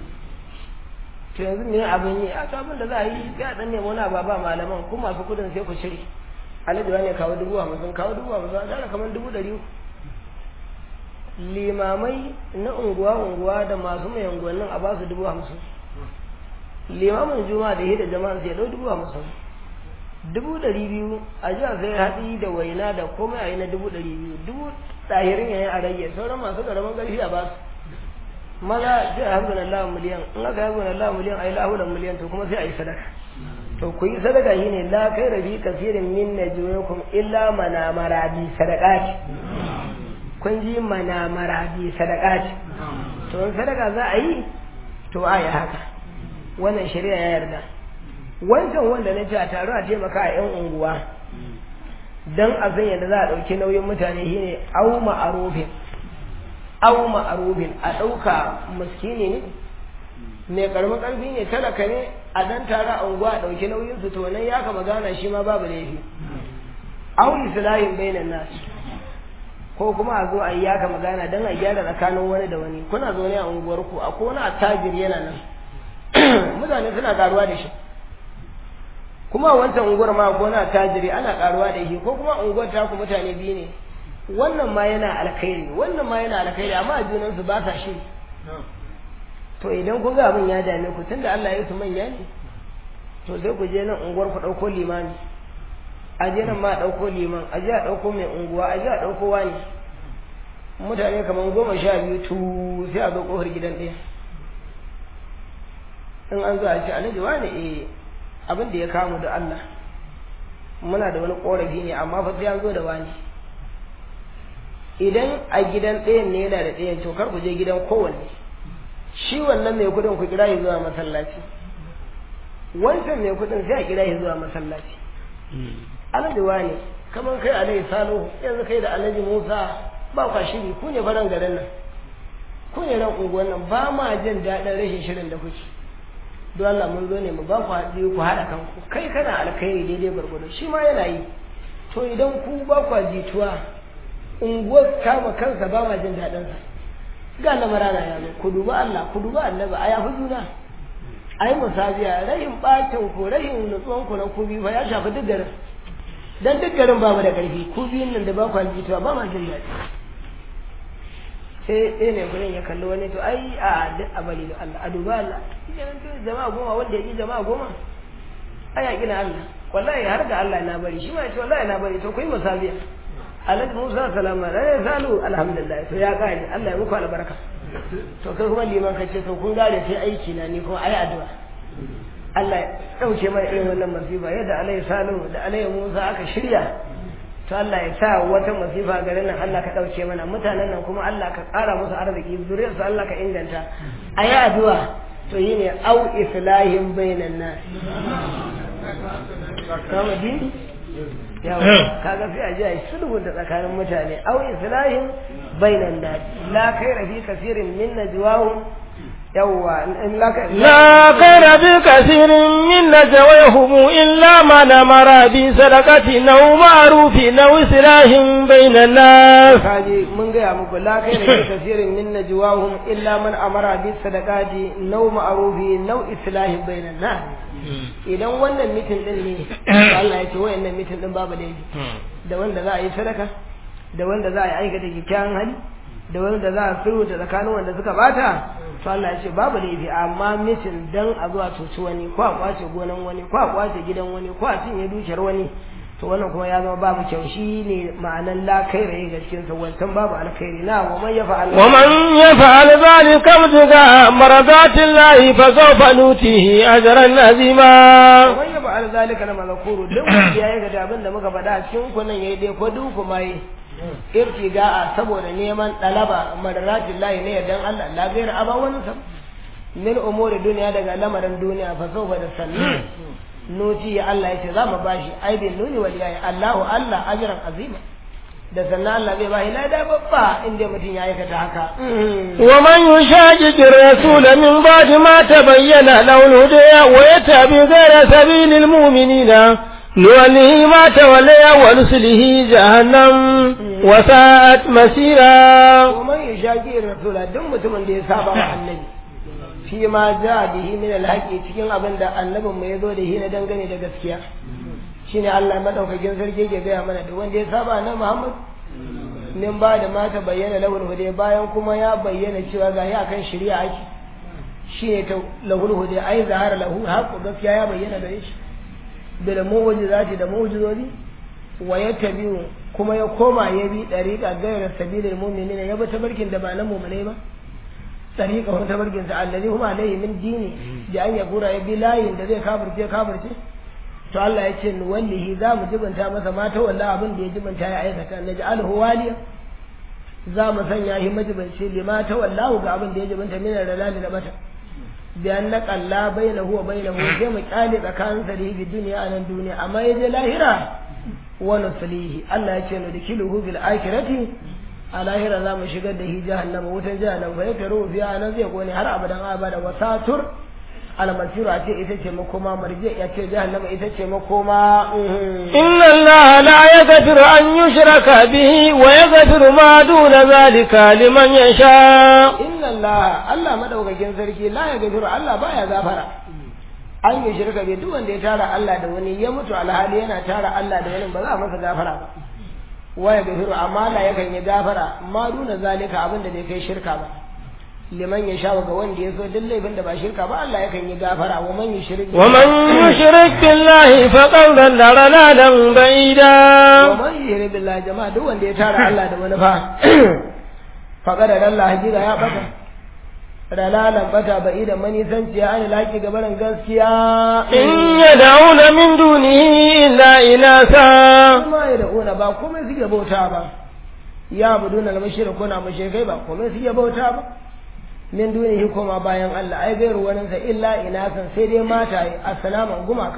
to yanzu me abin yi a to abin da za a yi sai a dan nemi wani abu ba malaman ko masu kudin sai ku shiri alhaji wani kawo dubu hamsin kawo dubu hamsin a tara kamar dubu ɗari limamai na unguwa unguwa da masu mai unguwannin a ba su dubu hamsin limamin juma'a da hida jama'a sai ɗau dubu hamsin dubu ɗari biyu a jiya sai haɗi da waina da komai a yi na dubu ɗari biyu dubu ɗahirin yayin a rage sauran masu ƙaramin ƙarfi a ba su maza sai a hazbun Allah miliyan in aka hazbun Allah miliyan a yi lahulan miliyan to kuma sai a yi sadaka to ku yi sadaka shi ne la kai rabi kasirin min na juyakum illa mana maradi sadaqati kun ji mana maradi sadaqati to in sadaka za a yi to a yi haka wannan shari'a ya yarda wancan wanda na ce a taro a taimaka a yan unguwa dan a san yadda za a ɗauki nauyin mutane shine au ma'arufin aw ma'arubin a ɗauka muskini ne mai karamin ƙarfi ne talaka ne a dan tara a unguwa a ɗauki nauyin su to nan ya kama gana shi ma babu laifi aw islahin bainan nas ko kuma a zo a yi ya kama gana dan a gyara tsakanin wani da wani kuna zaune a unguwar ku akwai wani attajir yana nan mutane suna karuwa da shi kuma a wancan unguwar ma ko na attajiri ana karuwa da shi ko kuma unguwar ta ku mutane biyu ne wannan ma yana alkhairi wannan ma yana alkhairi amma a junansu ba sa shi to idan kun ga abin ya dame ku tunda Allah ya su manya ne to sai ku je nan unguwar ku dauko limami a je nan ma a dauko liman a je a dauko mai unguwa a je a dauko wani mutane kamar goma sha biyu tu sai a zo kofar gidan ɗaya in an zo a ce alhaji wani eh abin da ya kamu da Allah muna da wani korafi ne amma fa sai an zo da wani idan a gidan ɗayan ne yana da ɗayan to kar ku je gidan kowanne shi wannan mai kudin ku kira shi zuwa masallaci wancan mai kudin sai a kira shi zuwa masallaci alhaji wane kamar kai alhaji salo yanzu kai da alhaji musa ba kwa shiri ku ne faran garin nan ku ne ran unguwan nan ba ma jin daɗin rashin shirin da kuke don Allah mun zo ne mu ba ku haɗi ku haɗa kanku kai kana alkhairi daidai gwargwado shi ma yana yi to idan ku ba ku jituwa unguwar kama kansa ba ma jin daɗin sa ga lamarana ya zo ku duba Allah ku duba annabi a yafi juna a yi musabiya rahin ɓacin ku rahin nutsuwan ku na ku biyu fa ya shafi duk garin dan duk garin ba mu da ƙarfi ku biyun nan da ba ku jituwa ba ma jin daɗi sai ɗaya ne gurin ya kalli wani to ai a duk a bari da Allah a duba Allah idan to jama'a goma wanda ya ki jama'a goma ai ya gina Allah wallahi har da Allah na bari shi ma ce wallahi na bari to ku yi musabiya Alhaji Musa salama da ya salu alhamdulillah to ya kare Allah ya muku albarka to kai kuma liman ka ce to kun gane sai aiki na ni kuma ai addu'a Allah ya dauke mai irin wannan masifa yadda Alai Salu da Alai Musa aka shirya to Allah ya sa wata masifa garin nan Allah ka dauke mana mutanen nan kuma Allah ka ƙara musu arziki zuriyarsu Allah ka inganta ayi addu'a to yi ne au islahin bainan nas kama dini yawa kaga sai a ji a yi sulhu da tsakanin mutane au islahin bainan nas la khaira fi kasirin min najwahum يوا لا خير بكثير من نجويهم إلا من أمر بصدقة أو معروف أو إصلاح بين الناس kaji mun gaya muku la kai da kasirin min najwahum illa man amara bi sadaqati naw ma'rufi naw islahi bainan nas idan wannan mitin din ne Allah ya ce wayannan mitin din babu laifi da wanda za a yi sadaka da wanda za a yi aikata kyakkyawan hali da wanda za a sulhu da tsakanin wanda suka bata to Allah ya ce babu laifi amma mitin dan a zuwa cuci wani ko a kwace gonan wani ko a kwace gidan wani ko a cinye dukiyar wani to wannan kuma ya zama babu kyau shi ne ma'anan la kaira ga cikin sa wancan babu alkhairi na wa man yafa'al wa man yafa'al zalika mutga maradatillahi fa sawfa nutihi ajran azima wa man yafa'al zalika na mazkuru duk wanda ya yi ga abin da muka faɗa cikin kunan yayi dai ko duk kuma yi irtiga'a saboda neman dalaba madaratin lahi ne yardan Allah la gaira aban wani sam min umuri duniya daga lamarin duniya fa sawfa da sannu nuti ya Allah yace za mu bashi aibin nuni wal yayi Allahu Allah ajran azima da sannan Allah zai bashi lada babba inda mutum ya aikata haka wa man yushaqiq ar-rasul min ba'di ma tabayyana lahu al-huda wa yatabi ghayra sabilil mu'minina نوليه ما تولي ونسله جهنم وساءت مسيرا ومن يشاكي الرسول دم متمن دي سابا النبي fi ma ja bihi min alhaqi cikin abin da annabin mu yazo da shi na dangane da gaskiya shine Allah madaukakin sarki ke gaya mana da wanda ya saba na Muhammad min ba da mata bayyana lahul hude bayan kuma ya bayyana cewa ga ya kan shari'a ake shine ta lahul hude ai zahara lahu haqqu gaskiya ya bayyana da shi bil mu'jizati da mu'jizozi wa yatabi'u kuma ya koma ya bi dariqa gairar sabilil mu'minin ya bi tabarkin da ba na mu'minai ba tariqa wa tabarkin sa allazi huma alayhi min dini da an ya gura ya bi layin da zai kafirce kafirce to Allah ya ce ni wallahi za mu jibanta masa mata wallahi abin da ya jibanta ya aikata na ja'alhu waliya za mu sanya shi majibanci lima ta wallahu ga abin da ya jibanta min ralali da mata biyan na kalla bai na huwa bai na huwa sai mu kyale tsakanin sa da bi duniya a nan duniya amma ya je lahira wa nuslihi Allah ya ce nu dikiluhu bil akhirati a lahira za mu shigar da hi jahannama wutan jahannama fa yakaru fiha nan zai kone har abadan abada wa satur almasiru a ce ita ce makoma marje ya ce jahannama ita ce makoma inna allaha la yaghfiru an yushraka bihi wa yaghfiru ma duna zalika liman yasha inna allaha Allah madaukakin sarki la yaghfiru Allah baya gafara an yi shirka bai duk wanda ya tara Allah da wani ya mutu alhali yana tara Allah da wani ba za a masa gafara ba wa yaghfiru amma la yakan yi gafara ma duna zalika abin da bai kai shirka ba liman ya sha ga wanda ya so duk laifin da ba shirka ba Allah yakan yi gafara wa man yushrik wa man yushrik billahi faqad dalla dalalan ba'ida wa man yushrik billahi jama'a duk wanda ya tara Allah da wani fa faqad dalla hakika ya bata dalalan bata ba'ida mani sanci ya ani laki gabaran gaskiya in yad'una min dunihi illa inasa kuma ya da'una ba komai suke bauta ba ya buduna al-mushrikuna mushrikai ba komai suke bauta ba min dunihi koma bayan Allah ai gairu wani sa illa inasan sai dai mata yi assalamu gumaka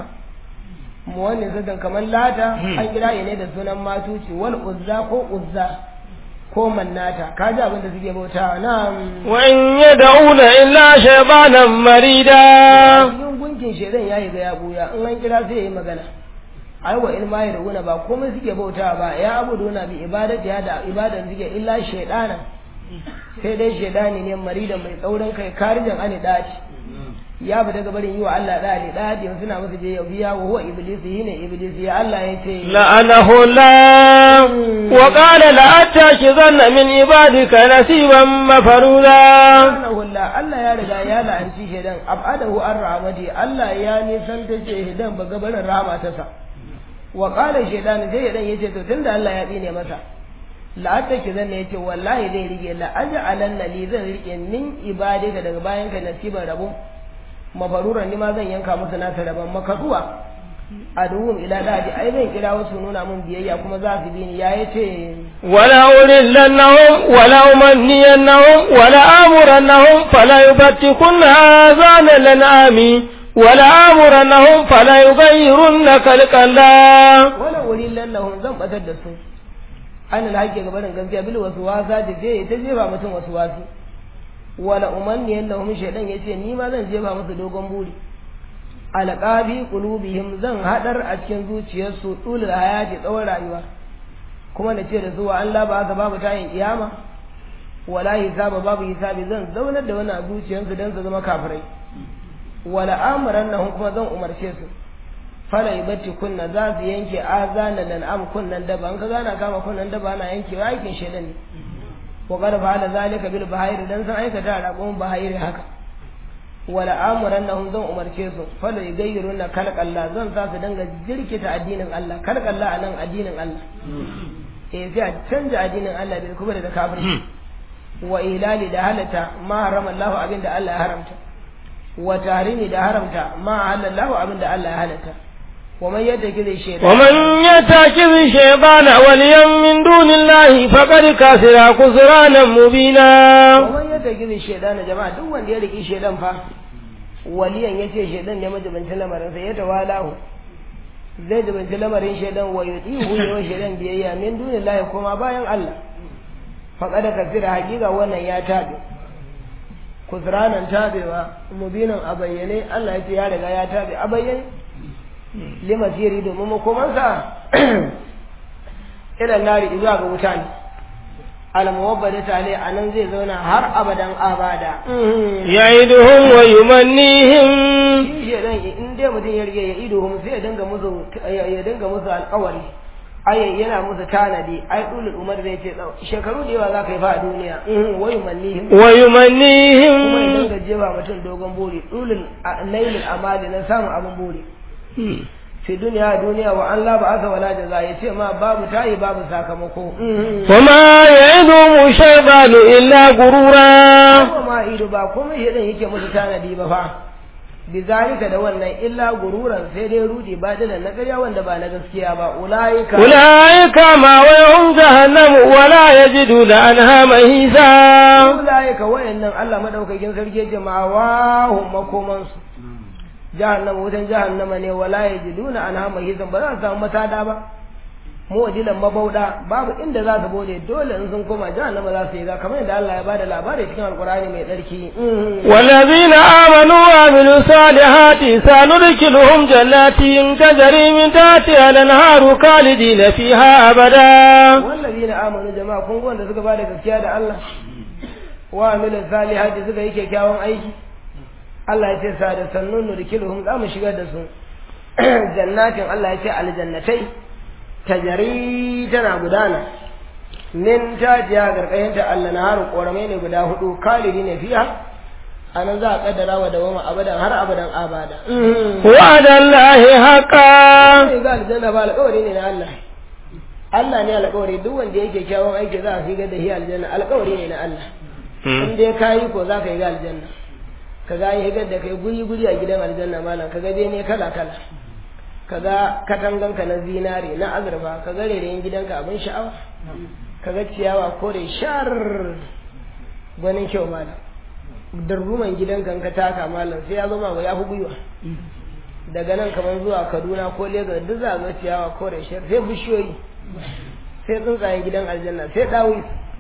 mu wannan zadan kamar lata an kira ne da sunan matuci wal uzza ko uzza ko mannata ka ji abin da suke bauta na wa in yad'una illa shaytanan marida yin cikin shedan ya yi ga ya buya in an kira sai ya yi magana ai wa ilma ya ruguna ba komai suke bauta ba ya abuduna bi ibadati ya da ibadan suke illa shaydana sai dai shaydani ne maridan mai tsaurin kai karijan ani daci ya bi daga barin yi wa Allah da ne daci suna masa je biya wa huwa iblis ne iblis ya Allah ya ce لعنه الله وقال لأتخذن من عبادك نصيبا مفروضا subhanahu Allah Allah ya riga ya la'anci shaidan abadahu an rahmati Allah ya nisan ta ce shaidan ba gabarin rahama ta sa wa qala shaidan sai shaidan yace to tunda Allah ya tsine masa la'atta ki zan yace wallahi zai rike la aj'alanna li zan rike min ibadika daga bayan ka nasiban rabu mafaruran ni ma zan yanka musu nasa rabon makaduwa aduhum ila dadi ai zan kira wasu nuna mun biyayya kuma za su bi ni ya yace ولأولنهم ولأمنينهم ولآمرنهم فلا يبتكن آذان الأنعام ولآمرنهم فلا يغيرن خلق الله wala wuri lallahun zan batar da su an alhaƙi ga barin gaskiya bil wasu wasa da je ta jefa mutum wasu wasu wala umanni yannahum shaydan yace ni ma zan jefa musu dogon buri alqabi qulubihim zan hadar a cikin zuciyarsu dulul hayati tsawon rayuwa kuma na ce da su wa Allah ba haka babu tayin kiyama wala hisaba babu hisabi zan zaunar da wannan zuciyarsu dan su zama kafirai wala amrannahum kuma zan umarce su fala ibatti kunna za su yanke azana lan am kunnan daba an ka gana kama kunnan daba ana yankewa aikin shedan ne wa qad fa'ala zalika bil bahayr dan san aikata rabon bahayr haka wala amurannahum zan umarce su fala yugayyiruna khalq Allah zan sa su danga jirkita addinin Allah khalq Allah anan addinin Allah eh sai a canja addinin Allah bil kubra da kafirci wa ilali da halata ma harama Allah abinda Allah ya haramta wa tahrimi da haramta ma halallahu abinda Allah ya halatta ومن يتخذ الشيطان ومن يتخذ الشيطان وليا من دون الله فقد كسر خسرانا مبينا ومن يتخذ الشيطان جماعة duk wanda ya riki shedan fa waliyan yace shedan ne majibancin lamarin sa ya tawalahu zai jibanci lamarin shedan wa yutihu wa shedan biyayya min dunillahi kuma bayan Allah faqad kasira hakika wannan ya tabe kusranan tabewa mubinan a bayyane Allah yace ya riga ya tabe a bayyane lima siri domin makomansa ilan nari zuwa ga wuta ne almuwabbada tale a nan zai zauna har abadan abada ya'iduhum wa yumannihim shi shedan in dai mutum ya rige ya ido sai ya dinga musu ya dinga musu alƙawari ai yana musu tanadi ai dulul umar zai ce shekaru da yawa za ka yi fa a duniya wa yumannihim wa yumannihim kuma ya dinga jefa mutum dogon buri dulul lailul amali na samun abin buri fi duniya duniya wa an laba aka wala jaza ya ce ma babu tayi babu sakamako وما يعدهم الشيطان إلا غرورا kuma ma ido ba komai shi yake musu tanadi ba fa bizalika da wannan illa gururan sai dai rudi ba da na ƙarya wanda ba na gaskiya ba ulaika أولئك مأواهم جهنم ولا يجدون عنها مهيزا ulaika wayannan Allah madaukakin sarki jama'a wa hum makomansu jahannama wutan jahannama ne wala yajiduna anha mahizan ba za su samu matada ba muwajilan mabauda babu inda za su bude dole in sun koma jahannama za su yi ga kamar yadda Allah ya bada labari cikin alkurani mai tsarki والذين آمنوا وعملوا الصالحات سندخلهم جنات تجري من تحتها الأنهار خالدين فيها أبدا wallazina amanu jama'a kun ga wanda suka bada gaskiya da Allah wa amilu salihati suka yi kyakkyawan aiki Allah ya ce sa da sannun nurkiluhum za mu shigar da su jannatin Allah ya ce aljannatai tajari tana gudana min tajiya garkayin ta Allah na haru koramai ne guda hudu kalidi ne fiya anan za a kaddara wa dawama abadan har abadan abada وعد الله حقا sai ga aljanna ba alƙawari ne na Allah Allah ne alƙawari duk wanda yake kyawun aiki za a shigar da shi aljanna alƙawari ne na Allah in dai ka yi ko za ka yi ga aljanna ka ga higar da kai guri guri a gidan aljanna malam ka ga bene kala kala ka ga katanganka na zinare na azurfa ka ga rairayin gidanka abin sha'awa ka ga ciyawa kore shar gwanin kyau malam darruman gidanka in ka taka malam sai ya zama ya fi gwiwa daga nan kamar zuwa kaduna ko lagos duk za a ga ciyawa kore shar sai bishiyoyi sai tsuntsayen gidan aljanna sai dawi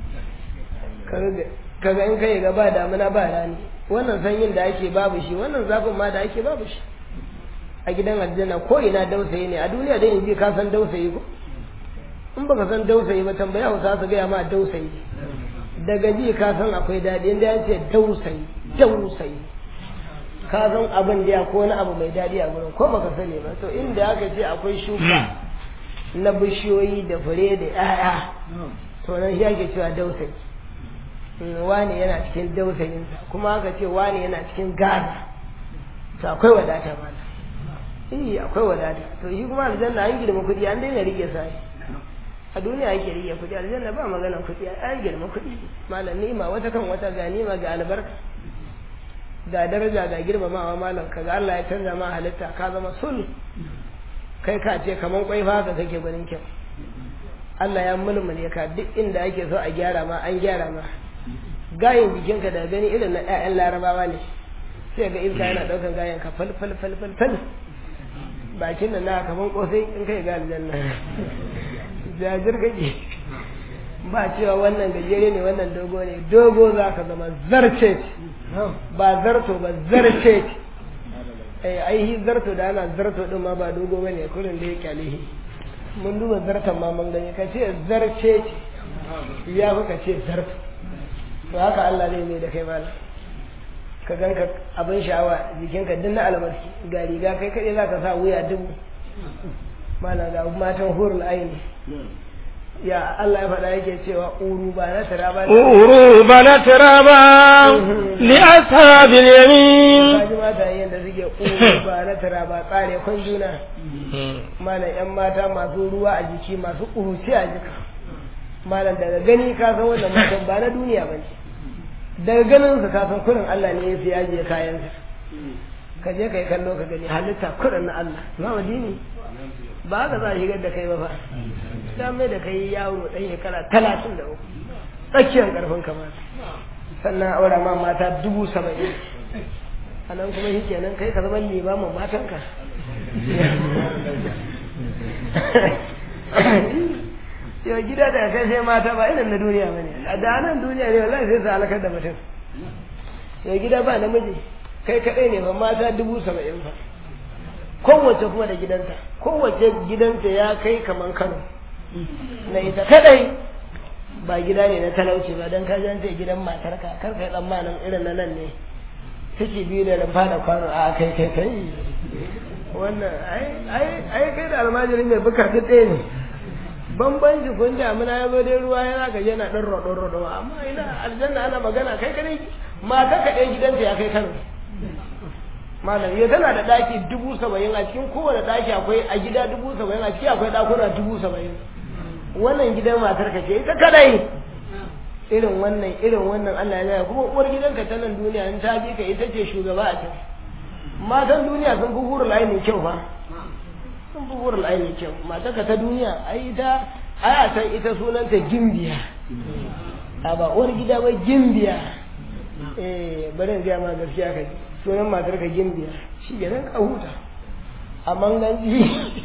kaga in kai ga ba damuna ba rani wannan sanyin da ake babu shi wannan zafin ma da ake babu shi a gidan aljanna ko ina dausayi ne a duniya dai in ji ka san dausayi ko in baka san dausayi ba tambaya hausa su gaya ma dausayi daga ji ka san akwai daɗi inda ya ce dausayi dausayi ka san abin da ya ko wani abu mai daɗi a gurin ko baka sani ba to inda aka ce akwai shuka na bishiyoyi da fure da 'ya'ya to nan shi ake cewa dausayi wani yana cikin dausayinsa kuma aka ce wani yana cikin gada to akwai wadata mana eh akwai wadata to shi kuma aljanna an girma kuɗi an daina rike sai a duniya ake rike kuɗi aljanna ba maganan kuɗi an girma kuɗi malam ni'ima wata kan wata ga ni'ima ga albarka ga daraja ga girmamawa malam kaga Allah ya canza ma halitta ka zama sul kai ka ce kaman kwai fa ka kake gwanin kyau Allah ya mulmule ka duk inda ake so a gyara ma an gyara ma gayin jikinka da gani irin na ƴaƴan larabawa ne sai ga iska yana ɗaukan gayan ka fal fal fal fal fal bakin nan na kaman kosai in kai ga aljanna jajir kake ba cewa wannan gajere ne wannan dogo ne dogo za ka zama zarce ba zarto ba zarce eh aihi zarto da ana zarto din ma ba dogo bane kullun da ya kyalehi mun duba zartan ma mun gani ka ce zarce ya fi ka ce zarto to haka Allah zai mai da kai mala ka ganka abin sha'awa jikinka duk na albarki ga riga kai kaɗai za ka sa wuya dubu mana ga matan hurul aini ya Allah ya faɗa yake cewa uru ba na tara ba uru ba na tara ba li ashabil yamin kaji mata yin da suke uru ba na tara ba tsare kun juna mana yan mata masu ruwa a jiki masu kuruci a jika malam daga gani ka san wannan matan ba na duniya ba ne daga ganin su ka san kurin Allah ne ya fi yaje kayansa ka je ka yi kallo ka gani halitta kurin na Allah ma dini ba ka za a shigar da kai ba fa ta mai da kai yaro ɗan shekara talatin da uku tsakiyar ƙarfin kamata sannan aura ma mata dubu saba'in a nan kuma shi kenan kai ka zama limamin matanka yau gida da kai sai mata ba irin na duniya ba ne a da nan duniya ne wallahi sai su halakar da mutum yau gida ba namiji kai kaɗai ne ba mata dubu saba'in fa kowace kuma da gidanta kowace gidanta ya kai kaman kano na ita kadai ba gida ne na talauci ba don ka jance gidan matarka kar kai tsammanin irin na nan ne take biyu da rumfa da kwano a kai kai kai wannan ai kai da almajirin mai buka duk ɗaya ne bambanci kun damina ya zo dai ruwa yana gaje yana ɗan roɗo roɗo amma ina aljanna ana magana kai kadai mata kaɗai gidanta ya kai kano malam ya tana da daki dubu saba'in a cikin kowane daki akwai a gida dubu saba'in a ciki akwai dakuna dubu saba'in wannan gidan matar ka ce ita kadai irin wannan irin wannan Allah ya kuma uwar gidanka ta nan duniya in ta bi ka ita ce shugaba a can matan duniya sun fi hurul aini kyau fa sun fi hurul aini kyau matar ka ta duniya ai ita ai a san ita sunanta gimbiya a ba uwar gida ba gimbiya eh bari in gaya ma gaskiya ka ji sunan matar ka gimbiya shi ke nan ka huta a manganci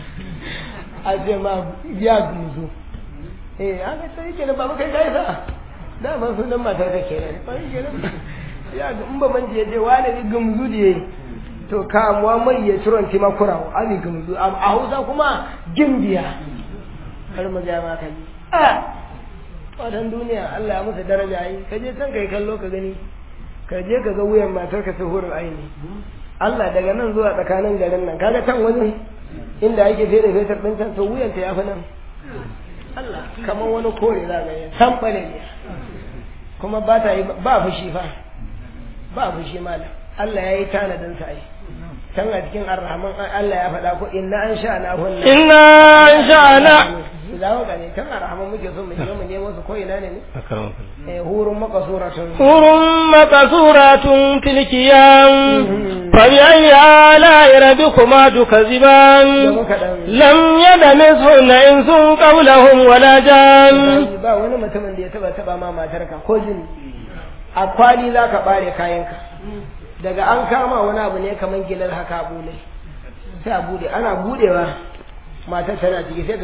a ce ma ya guzu eh an ga sai ke nan babu kai kai sa da man sunan matar ka ke nan ba ke nan ya in ba man je je wani ni gumzu je to ka muhammad ya ciron ti makurawo abi gumzu a hausa kuma gimbiya har mu ga ma kai a wadan duniya Allah ya musu daraja yi ka je can kai kallo ka gani ka je ka ga wuyan matar ka hurin aini Allah daga nan zuwa tsakanin garin nan kaga can wani inda ake fere fetar din can to wuyan ta yafi nan Allah kamar wani kore za ga san bale ne kuma ba ta yi ba fushi fa ba fushi malam Allah ya yi tanadin sa ai can a cikin arrahman Allah ya faɗa ko inna an sha na hunna inna an sha'ana za mu gane can arrahman muke so mu je mu nemo su ko ina ne ne eh hurun makasuratun hurun makasuratun tilkiyan fa bi ayyi ala'i rabbikuma tukaziban lam yadamishunna insun qawlahum wala jan ba wani mutumin da ya taba taba ma matarka ko jini a kwali za ka bare kayanka daga an kama wani abu ne kamar gilar haka a bule sai a bude ana budewa matar tana ciki sai ga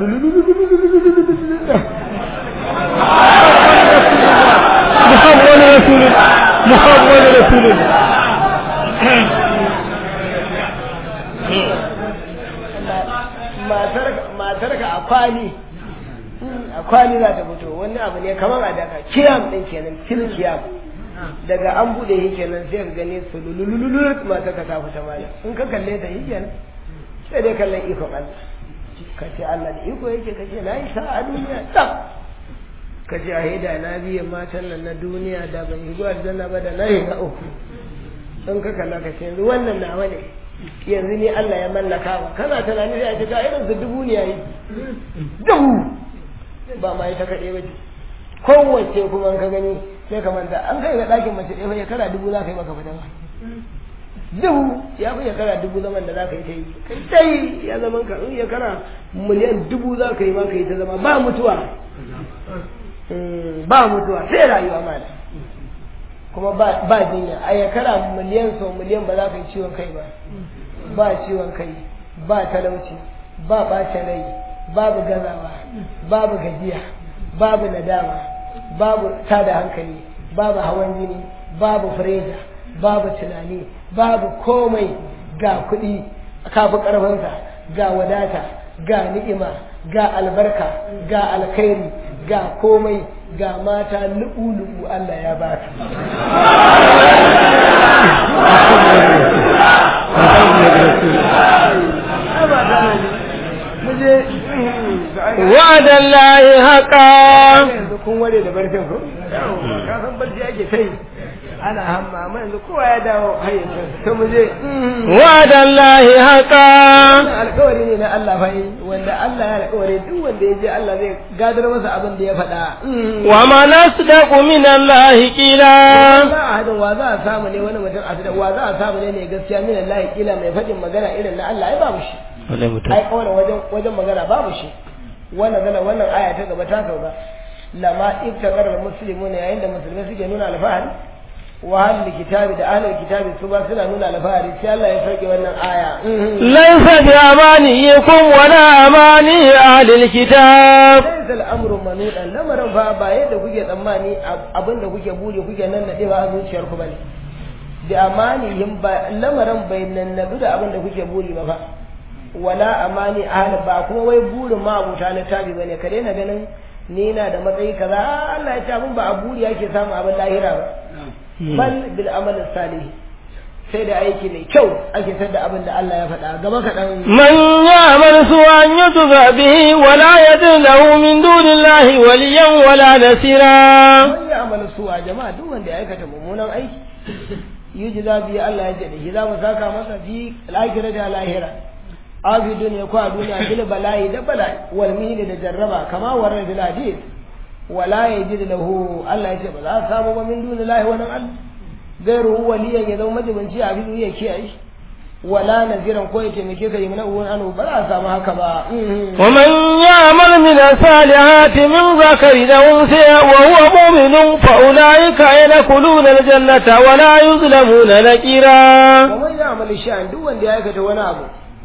محمد رسول محمد رسول kwali a kwali za ta fito wani abu ne kamar a daga kiyam din kenan fil kiyam daga an bude shi kenan sai ka gane su lulululu mata ka ta fita mala in ka kalle ta shi kenan sai dai kallon iko Allah ka ce Allah da iko yake ka ce na yi sa'a duniya tsaf ka ce a hida na biye matan nan na duniya da ban yi zuwa aljanna ba da na yi na uku in ka kalla ka ce yanzu wannan nawa ne yanzu ni Allah ya mallaka ba kana tunani sai a ce ga irin su dubu ne yayi dubu ba ma ita kaɗai ba ce kowace kuma ka gani sai ka manta an kai ga ɗakin mace ɗaya ya kara dubu za ka yi maka fita ba dubu ya fi kara dubu zaman da za ka yi ta yi kai ta yi ya zaman ka in ya kara miliyan dubu za ka yi ma ka yi ta zama ba mutuwa ba mutuwa sai rayuwa ma da kuma ba jinya a ya kara miliyan sau miliyan ba za ka yi ciwon kai ba ba ciwon kai ba talauci ba ɓacin rai babu gazawa babu gajiya babu nadama babu tada hankali babu hawan jini babu fureja babu tunani babu komai ga kuɗi kafi ƙarfinsa ga wadata ga ni'ima ga albarka ga alkhairi ga komai ga mata lu'u-lu'u Allah ya ba وعد الله حقا yanzu kun ware da barcin ko ka san barci ake kai ana hamma amma yanzu kowa ya dawo hayyacin to mu je وعد الله حقا wannan alkawari ne na Allah fa wanda Allah ya alkawari duk wanda ya je Allah zai gadar masa abin da ya faɗa ومن أصدق من الله قيلا za a hadin wa za a samu ne wani mutum a da wa za a samu ne mai gaskiya min Allah kila mai faɗin magana irin na Allah ai babu shi ai kawai wajen wajen magana babu shi wannan gana wannan aya ta gaba ta sauka lama ibtaqar muslimuna yayin da musulmai suke nuna alfahari wa ahlul kitabi da ahlul kitabi su ba suna nuna alfahari sai Allah ya sauke wannan aya ليس بأمانيكم ولا أماني أهل الكتاب laysa al-amru manudan lamarin fa ba yadda kuke tsammani abinda kuke buri kuke nan nade ba a zuciyarku bane da amanihim ba lamarin bai nannabi da abinda kuke buri ba fa wala amani ahli ba kuma wai burin ma abuta littafi bane ka daina ganin ni na da matsayi kaza Allah ya ce abin ba a buri yake samu abin lahira ba bal bil amal salih sai da aiki mai kyau ake sayar da abin da Allah ya faɗa gaba kaɗan من يعمل سوءا يجزى به ولا يجد له من دون الله وليا ولا نصيرا man ya amala suwa jama'a duk wanda ya aikata mummunan aiki yuji za biya Allah ya ce da shi za mu saka masa fi lahira da lahira afi duniya ko a duniya bil bala'i da bala'i wal mihni da jarraba kama warar bil hadith wala yajid lahu Allah ya ce ba za a samu ba min dunillahi wani Allah gairu waliyan ya zama majibinci a bidu ya kiyaye wala naziran ko ya taimake ka yi mana uwan anu ba za a samu haka ba ومن يعمل من الصالحات من ذكر أو أنثى وهو مؤمن فأولئك يدخلون الجنة ولا يظلمون نكيرا ومن يعمل شيئا duk wanda ya aikata wani abu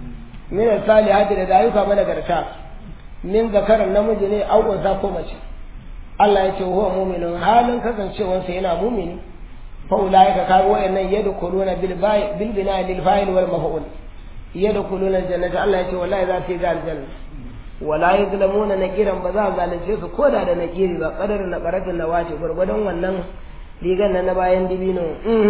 min salihati daga ayyuka managarta min zakaran namiji ne au unsa ko mace Allah ya ce huwa mu'minun halin kasancewarsa yana mu'mini fa ulaika kaga wayannan yadkhuluna bil ba'i bil bina'i lil fa'il wal maf'ul yadkhuluna aljannata Allah ya ce wallahi za su yi ga aljanna wala yuzlamuna nakiran ba za a zalunce su koda da nakiri ba qadarin na qaratin na wace gurgudan wannan rigan nan na bayan dibino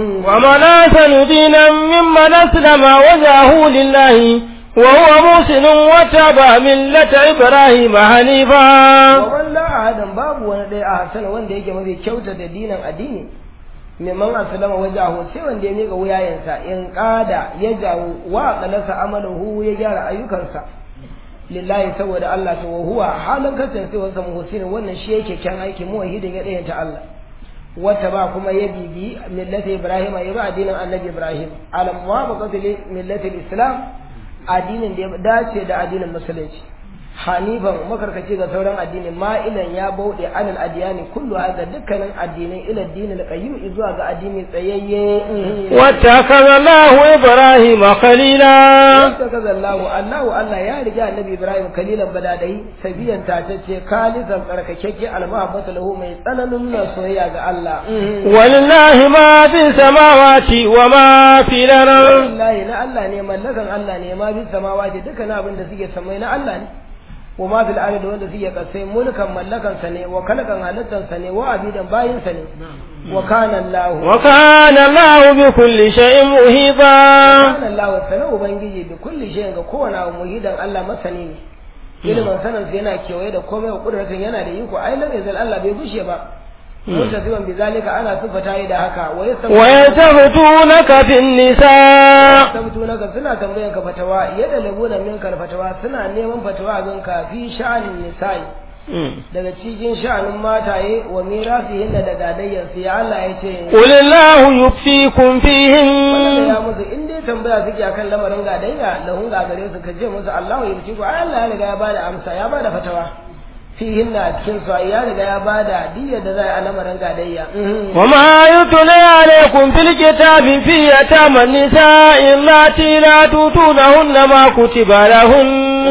ومن أحسن دينا ممن أسلم وجهه لله وهو محسن وتبع ملة إبراهيم حنيفا ومن لا ahadan babu wani ɗaya a hasana wanda yake mafi kyauta da dinan addini mimman aslama wajahu sai wanda ya miƙa wuyayensa in ƙada ya jawo wa qalasa amalahu ya gyara ayyukansa lillahi saboda Allah ta huwa halin kasancewarsa muhsinin wannan shi yake kyan aiki muwahidin ya ɗayanta Allah wata ba kuma ya bibi millata Ibrahim ya ba addinin Annabi Ibrahim ala muwafaqati li millati islam addinin da ya dace da addinin musulunci hanifan makarkaci ga sauran addini ma'ilan ya bauɗe anil adiyani kullu ga dukkanin addinai ila dinin qayyim zuwa ga addini tsayayye واتخذ الله إبراهيم خليلا wata kaza Allahu Allahu Allah ya riga annabi Ibrahim kalilan badadai sabiyan tatacce kalisan tsarkakekke almahabbatu lahu mai tsananin nuna soyayya ga Allah ولله ما في السماوات وما في الأرض wallahi na Allah ne mallakan Allah ne ma bi samawati dukkan abin da suke samai na Allah ne wa ma fil ardi wanda suke kasai mulkan mallakan sa ne wa kalkan halittan sa ne wa abidan bayin sa ne wa kana Allah wa kana Allah bi kulli shay'in muhita kana Allah sana ubangiji bi kulli shay'in ga kowane abu muhidan Allah masani ne ilimin sanin sa yana kewaye da komai wa kudratin yana da iko ai lam yazal Allah bai gushe ba mutasiban bi zalika ana sifata yi da haka wa yastaghtunaka fin nisa tabtunaka suna tambayan ka fatawa yadda labuna min kal fatawa suna neman fatawa gan ka fi sha'anin nisa'i daga cikin sha'anin mataye wa mirasihin da gadayyar su ya Allah ya ce qulillahu yuftikum fihin wannan ya musu in dai tambaya suke akan lamarin gadayya lahun gagare su ka je musu Allahu yuftiku ai Allah ya riga ya bada amsa ya bada fatawa fihin na cikin su ya riga ya bada diyyar da za a lamarin gadayya wa ma yutla alaykum fil kitabi fi yatama nisa'i allati la tutunahunna ma kutiba lahun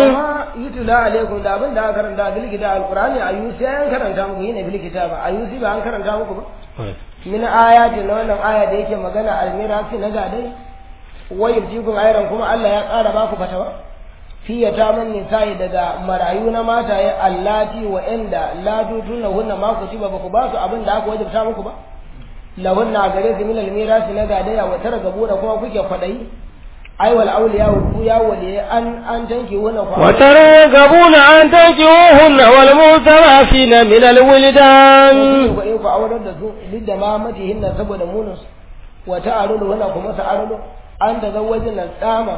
yutula alaikum da abin da aka karanta bil kitab alqur'ani ayusi an karanta muku yine bil kitab ayusi ba an karanta muku ba min ayatin na wannan aya da yake magana almirasi na gadai wayar jikun ayran kuma Allah ya ƙara baku fatawa fi yataman nisa'i daga marayu na mataye allati wa inda la tutuna hunna ma kutiba ba ku ba su abin da aka wajabta muku ba lahunna gare su min almirasi na gadaya wa targabu da kuma kuke kwadayi ai wal awliya ku ya wali an an tanki wannan kwa wa targabuna an tankihuhunna wal mutarafina min al wildan ko in ku aurar da su lidda ma matihinna saboda munus wa ta'arulu wannan kuma sa'arulu an da zawajin nan tsama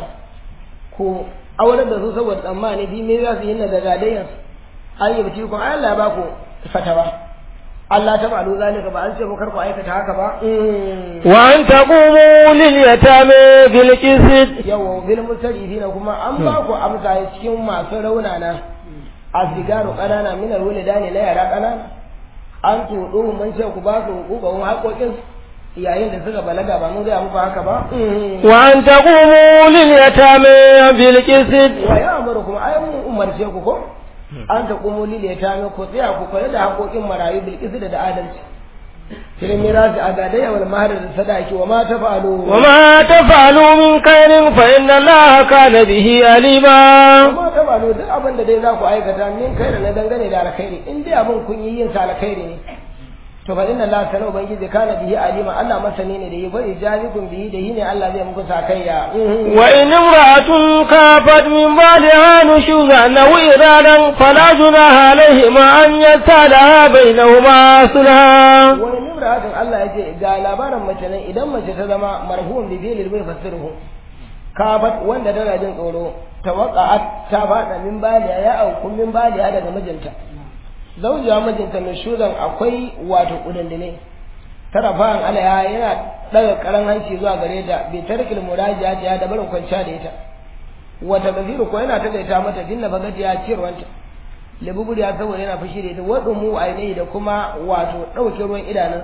ku aurar da su saboda tsammani bi me za su yi na da gadayan an yi bici ku Allah ya ba ku fatawa Allah ta malu zalika ba an ce mu karku aikata haka ba wa an taqumu lil yatami bil qist yawa bil mutarifina kuma an ba ku amsa cikin masu raunana asigaru kanana min alwalidani na yara kanana an tudu mun ce ku ba su hukukun haƙoƙin yayin da suka balaga ba mun ga muku haka ba wa an taqumu lil yatami bil qist wa ya amarukum ay mun umarce ku ko an ta kumo lile ta ga ku tsaya ku kula da haƙoƙin marayu bilkisu da adalci shirin mirasi a gadaya wal mahar da sadaki wa ma ta falo wa ma taf'alu min khairin fa inna allaha kana bihi alima wa ma ta falo duk abin da dai za ku aikata min kai na dangane da alkhairi in dai abin kun yi yin sa alkhairi ne to fa inna allaha sana ubangiji kana bihi alima Allah masani ne da yi fa ijabikum bihi da yi ne Allah zai muku sakayya wa in imra'atun kafat min ba'daha nushuzan aw iradan fala junaha alayhima an yasalaha bainahuma sulha wani nimratun Allah ya ce ga labarin mace nan idan mace ta zama marhuun bi bilil bai fasiruhu kafat wanda tana jin tsoro tawaqqa'at ta fada min baliya ya auku min baliya daga mijinta zaujiya mijinta nushuzan akwai wato kudandine tarafan alaya yana daga karan hanci zuwa gare ta bai tarkil murajiya ta ya da barin kwanciya da ita wata baziru ko yana tagaita mata dinna bagati ya ciyarwanta labubur ya saboda yana fushi da ita wadda mu ainihi da kuma wato ɗauke ruwan idanun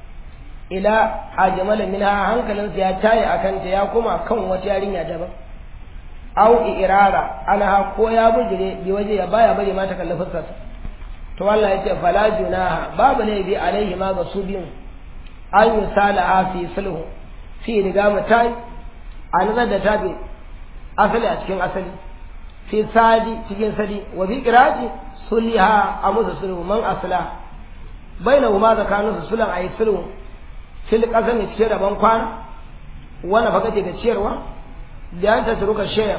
ila a jamala min hankalinsa ya taye a kanta ya kuma kan wata yarinya daban au irara ana ko ya bujire bi waje ya baya bari mata kalli fuskarsa to Allah ya ce fala junaha babu laifi alaihi ma ga su biyun an yi salaha fi sulhu fi riga mutai a nazar da tabi asali a cikin asali fi sadi cikin sadi wa fi qira'ati sulha a musu sulhu man asla bainahu ma zakanu su sulan ayi sulhu fil qasami cikin rabon kwana wani fakati ga ciyarwa da an tasruka shay'a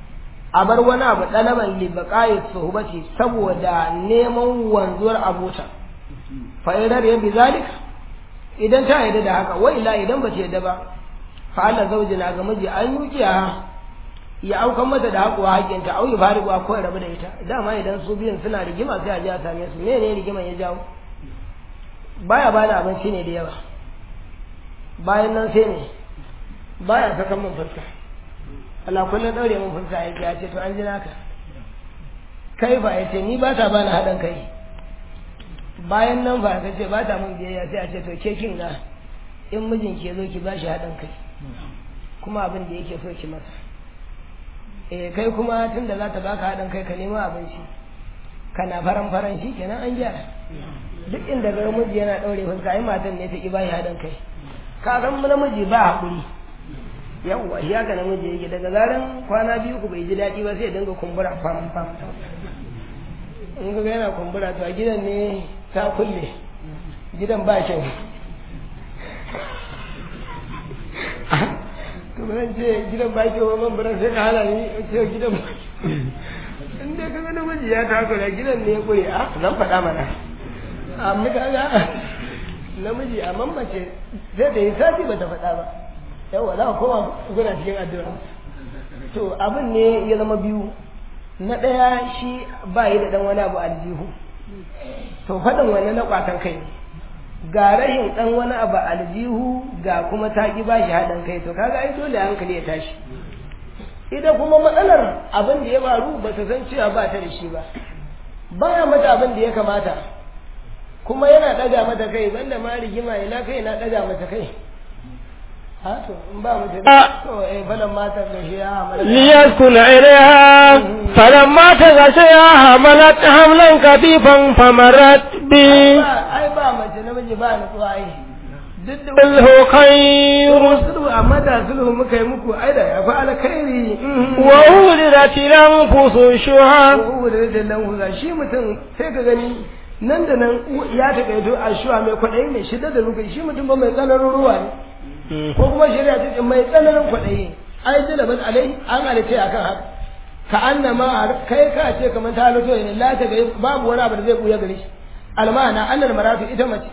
a bar wani abu ɗalaban libaqa'i suhbati saboda neman wanzuwar abota fa idan ya bi zalika idan ta yarda da haka wa illa idan ba ta yarda ba fa Allah zaujina ga miji an yukiya ya aukan mata da haƙuwa haƙinta au ya fari ko ya rabu da ita dama idan su biyun suna rigima sai a je a same su me ne rigiman ya jawo baya bani abinci ne da yawa bayan nan sai ne baya sakan mun fuska Allah kullum daure mun fuska yake ya ce to an ji naka kai ba ya ce ni ba ta bani haɗin kai bayan nan ba ka ce ba ta mun biyayya sai a ce to ke kin ga in mijinki ya zo ki ba shi haɗin kai kuma abin da yake so ki masa eh kai kuma tun da za ta baka haɗin kai ka nema abinci kana faran faran shi kenan an gyara duk inda ga miji yana ɗaure fuska ai matan ne ta ki bashi haɗin kai ka san namiji ba haƙuri yawwa shi haka namiji yake daga zaran kwana biyu ku bai ji daɗi ba sai ya dinga kumbura fam fam in ka ga yana kumbura to a gidan ne ta kulle gidan ba kyau to ba zan ce gidan ba kyau man bara sai ka hana ni ce gidan ba in dai ka ga namiji ya takura gidan ne ya kure a zan faɗa mana amma ka ga namiji a mamace sai da yi sati ba ta faɗa ba yawa za ka koma guna cikin addu'a to abin ne ya zama biyu na ɗaya shi ba yi da ɗan wani abu aljihu to faɗin wani na ƙwatan kai ga rahin ɗan wani abu aljihu ga kuma ta ƙi ba shi haɗin kai to kaga ai dole hankali ya tashi ita kuma matsalar abin da ya faru ba ta san cewa ba ta da shi ba baya mata abin da ya kamata kuma yana ɗaga mata kai banda ma rigima ina kai na ɗaga mata kai ha to in ba mu da to eh balan mata da shi ya hamala ليسكن إليها فلما تغشيها حملت حملا خفيفا فمرت به ai ba mace namiji ba nutsuwa ai duk da قل هو خير sulhu amma da sulhu muka yi muku ai da ya fi alkhairi وأولدت الأنفس الشح ko da da nan huza shi mutum sai ka gani nan da nan ya takaito a shuwa mai kwaɗayi mai shida da rukai shi mutum ba mai tsananin ruwa ne ko kuma shari'a ta ce mai tsananin kwaɗayi ai jila bas alai an halitta akan haka ka annama kai ka ce kamar ta halitto ne la ta ga babu wani abu da zai buya gare shi almana annal maratu ita mace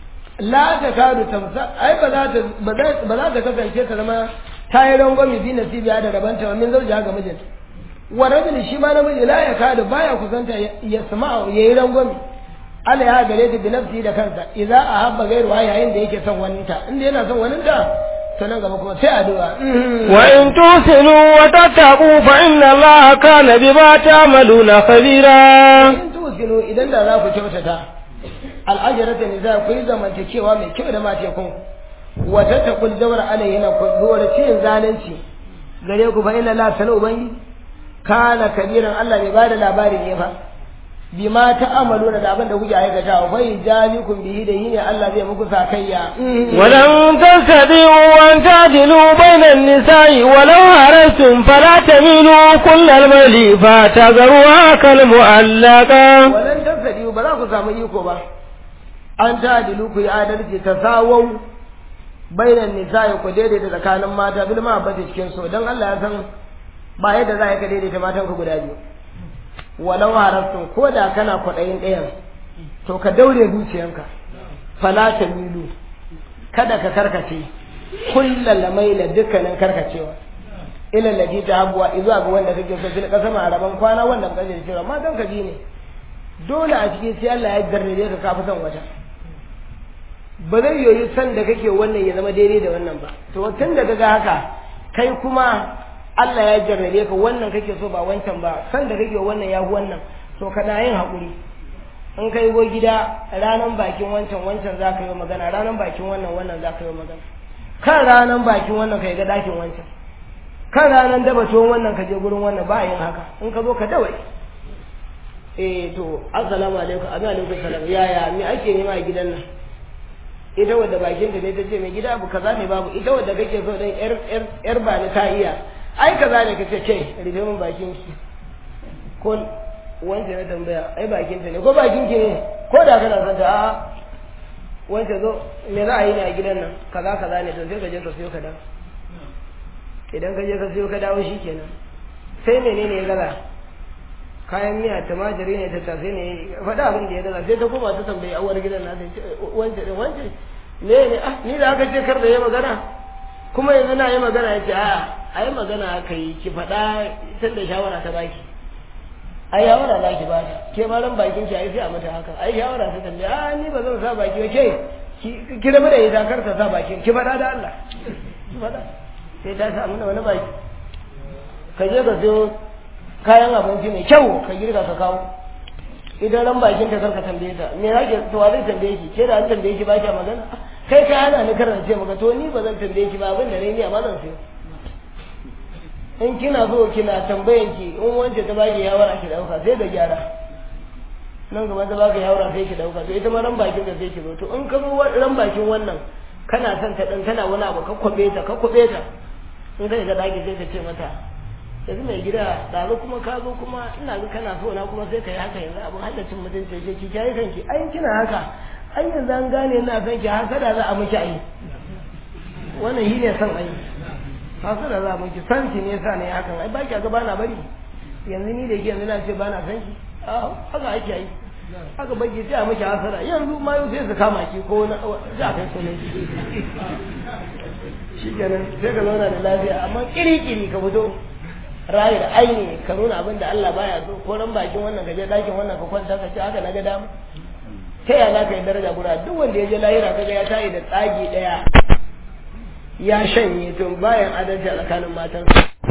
la ta kadu tamsa ai ba za ta ba za ba za ta kasance ta zama ta yi rangwami bi nasibiya da rabanta wa min zaujiya ga mijinta wa rajuli shi ma namiji la ya kadu baya kusanta ya sama ya yi rangwami Allah ya gare ta bi nafsi da kansa idza ahabba ghayruha yayin da yake son waninta inda yana son waninta to nan gaba kuma sai addu'a وإن تحسنوا وتتقوا فإن الله كان بما تعملون خبيرا in tusinu idan da za ku kyautata al'ajarata ne za ku yi zamantakewa mai kyau da matekun wata ta kul jawar alayhina ku zuwar ciyin zalunci gare ku fa inna la sana ubangi kana kabiran Allah ne bada labari ne fa bima ta'amalu da abin da kuke aikata fa yajalikum bihi da yini Allah zai muku sakayya ولن تستطيعوا أن تعدلوا بين النساء ولو هرستم فلا تميلوا كل الميل فتذروها كالمعلقة walan tasadi ba za ku samu iko ba an ta adilu ku yi adalci ta sawau bainan nisa'i ku daidaita tsakanin mata bil ma bata cikin so dan Allah ya san ba yadda za ka daidaita matan ku guda biyu walau harastun ko da kana kwaɗayin ɗayan to ka daure zuciyanka fala ta milu kada ka karkace kullal maila dukkanin karkacewa ila lati ta abuwa izuwa ga wanda kake so fil kasama a rabon kwana wanda kaje cewa matan ka ji ne dole a cikin sai Allah ya garrabe ka kafi son wata ba zai yoyi san da kake wannan ya zama daidai da wannan ba to tun da kaga haka kai kuma Allah ya jarrabe ka wannan kake so ba wancan ba san da kake wannan ya fi wannan to kana yin haƙuri in kai go gida ranan bakin wancan wancan za ka yi magana ranan bakin wannan wannan za ka yi magana kan ranan bakin wannan ka yi ga ɗakin wancan kan ranan daba tuwon wannan ka je gurin wannan ba yin haka in ka zo ka dawai eh to assalamu alaikum abin alaikum salam yaya me ake nema a gidan nan ita wadda bakin ta ne ta ce mai gida abu kaza ne babu ita wadda kake so dan yar yar yar ba ni ka iya ai kaza ne kace ce rufe min bakin ki ko wanda na tambaya ai bakin ta ne ko bakin ki ne ko da kana son ta a wanda zo me za a yi ne a gidan nan kaza kaza ne to sai ka je ka siyo ka dawo idan ka je ka siyo ka dawo shikenan sai menene ya gaza kayan miya tumatiri ne ta tafi ne faɗa abin da ya gaza sai ta koma ta tambayi awar gidan na sai wance din wance ne ne ah ni da aka ce kar da yi magana kuma yanzu na yi magana ya ce a a yi magana aka yi ki faɗa tun da shawara ta baki ai shawara za ki ba ta ke ma ran bakin ki ai sai a mata haka ai shawara ta tambaye a ni ba zan sa baki ba ke ki ki rabu da ita kar ta sa bakin ki faɗa da Allah ki faɗa sai ta sa mana wani baki ka je ka siyo kayan abinci mai kyau ka girka ka kawo idan ran bakin ta karka tambaye ta me yake to wa zai tambaye ki ke da an tambaye ki ba ki magana kai ka hana ni karance maka to ni ba zan tambaye ki ba abin da ni amma zan sayo in kina so kina tambayan ki in wance ta baki yawara ki dauka sai da gyara nan gaba ta baka yawara sai ki dauka to ita ma ran bakin da sai ki zo to in ka zo ran bakin wannan kana son ta dan tana wani abu ka kwabe ta ka kwabe ta in kai ga daki sai ka ce mata yanzu mai gida ɗazu kuma ka zo kuma ina ga kana so na kuma sai ka yi haka yanzu abin hallacin mutunci ce ki kyayi kanki ai kina haka ai yanzu an gane ina son ki hasada za a miki ai wannan shi ne son ai hasada za a miki san ki ne sa ne hakan ai ba ki ga bana bari yanzu ni da ke yanzu na ce bana son ki a haka ake yi haka baki sai a miki hasada yanzu ma yau sai su kama ki ko na za a kai sunan ki shi kenan sai ka zauna da lafiya amma kiri-kiri ka fito rayu da aini ka nuna abin da Allah baya so ko ran bakin wannan ka je dakin wannan ka kwanta ka ce haka na ga dama ta ya za ka yi daraja guda duk wanda ya je lahira kaga ya tayi da tsagi daya ya shanye tun bayan adalci a tsakanin matan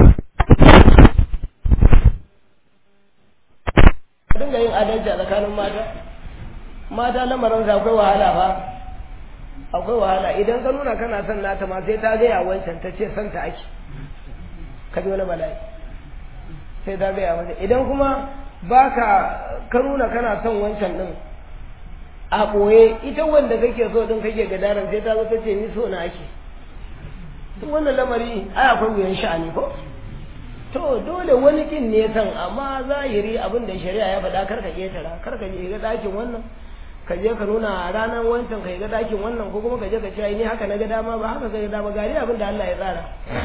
dinga yin adalci a tsakanin mata mata lamarin sa akwai wahala fa akwai wahala idan ka nuna kana son nata ma sai ta gaya wancan ta ce son ta ake ka ji wani bala'i sai ta gaya mata idan kuma baka ka nuna kana son wancan din a ɓoye ita wanda kake so din kake gadaran sai ta zo ta ce ni so na ake duk wannan lamari ai akwai wuyan sha'ani ko to dole wani kin ne san amma zahiri abin da shari'a ya faɗa kar ka ketara kar ka je ga ɗakin wannan ka je ka nuna ranar wancan ka ga ɗakin wannan ko kuma ka je ka ce ni haka na ga dama ba haka ga dama gari abin da Allah ya tsara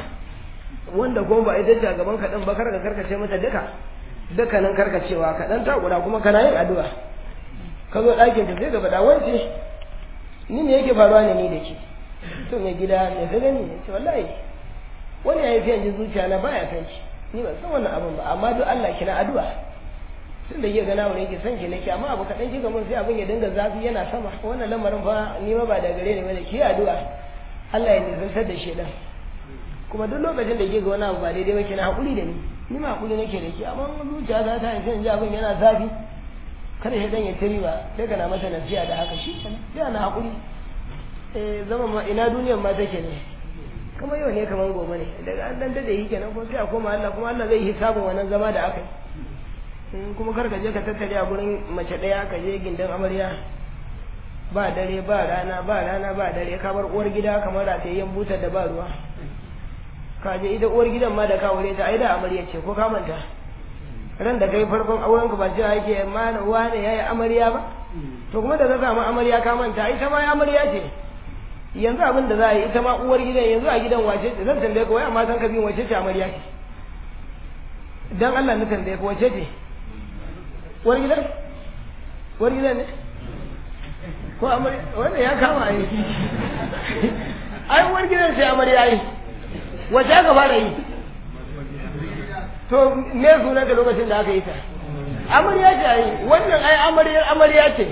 wanda ko ba ita ce a gaban ka din ba karka karkace mata duka dukkanin karkacewa ka dan takura kuma kana yin addu'a ka zo ɗakin ta sai ka faɗa wance ni ne yake faruwa ne ni da ke to mai gida ne ka gani ne ce wallahi wani ya yi fiye jin zuciya na baya san ki ni ban san wannan abin ba amma duk Allah kina addu'a tun da yake gana wani yake san ki nake amma abu kaɗan kika mun sai abin ya dinga zafi yana sama wannan lamarin fa ni ma ba da gare ni bane ki addu'a Allah ya nisantar da shedan kuma duk lokacin da ke ga wani abu ba daidai ba kina hakuri da ni ni ma hakuri nake da ke amma zuciya ta ta sai in ji abin yana zafi kada shi dan ya tiri ba sai kana masa nasiha da haka shi kenan sai ana hakuri eh zama ma ina duniyar ma take ne kuma yau ne kaman gobe ne daga an dan dade yi kenan ko sai a koma Allah kuma Allah zai hisabin wannan zama da aka yi kuma kar ka je ka tattare a gurin mace daya ka je gindin amarya ba dare ba rana ba rana ba dare ka bar uwar gida kamar ratayyen butar da ba ruwa ka je ita uwar gidan ma da ka aure ta ai da amarya ce ko ka manta ran da kai farkon auren ku ba ce yake mana wane yayi amarya ba to kuma da ka samu amarya ka manta ita ma amarya ce yanzu abin da za a yi ita ma uwar gidan yanzu a gidan wace ce zan tambaye ka wai amma san ka bin wace ce amarya ce dan Allah na tambaye ka wace ce uwar gidan uwar gidan ne ko amarya wanda ya kama yi ai uwar gidan sai amarya yi wace aka fara yi to me sunan da lokacin da aka yi ta amarya ce ai wannan ai amaryar amarya ce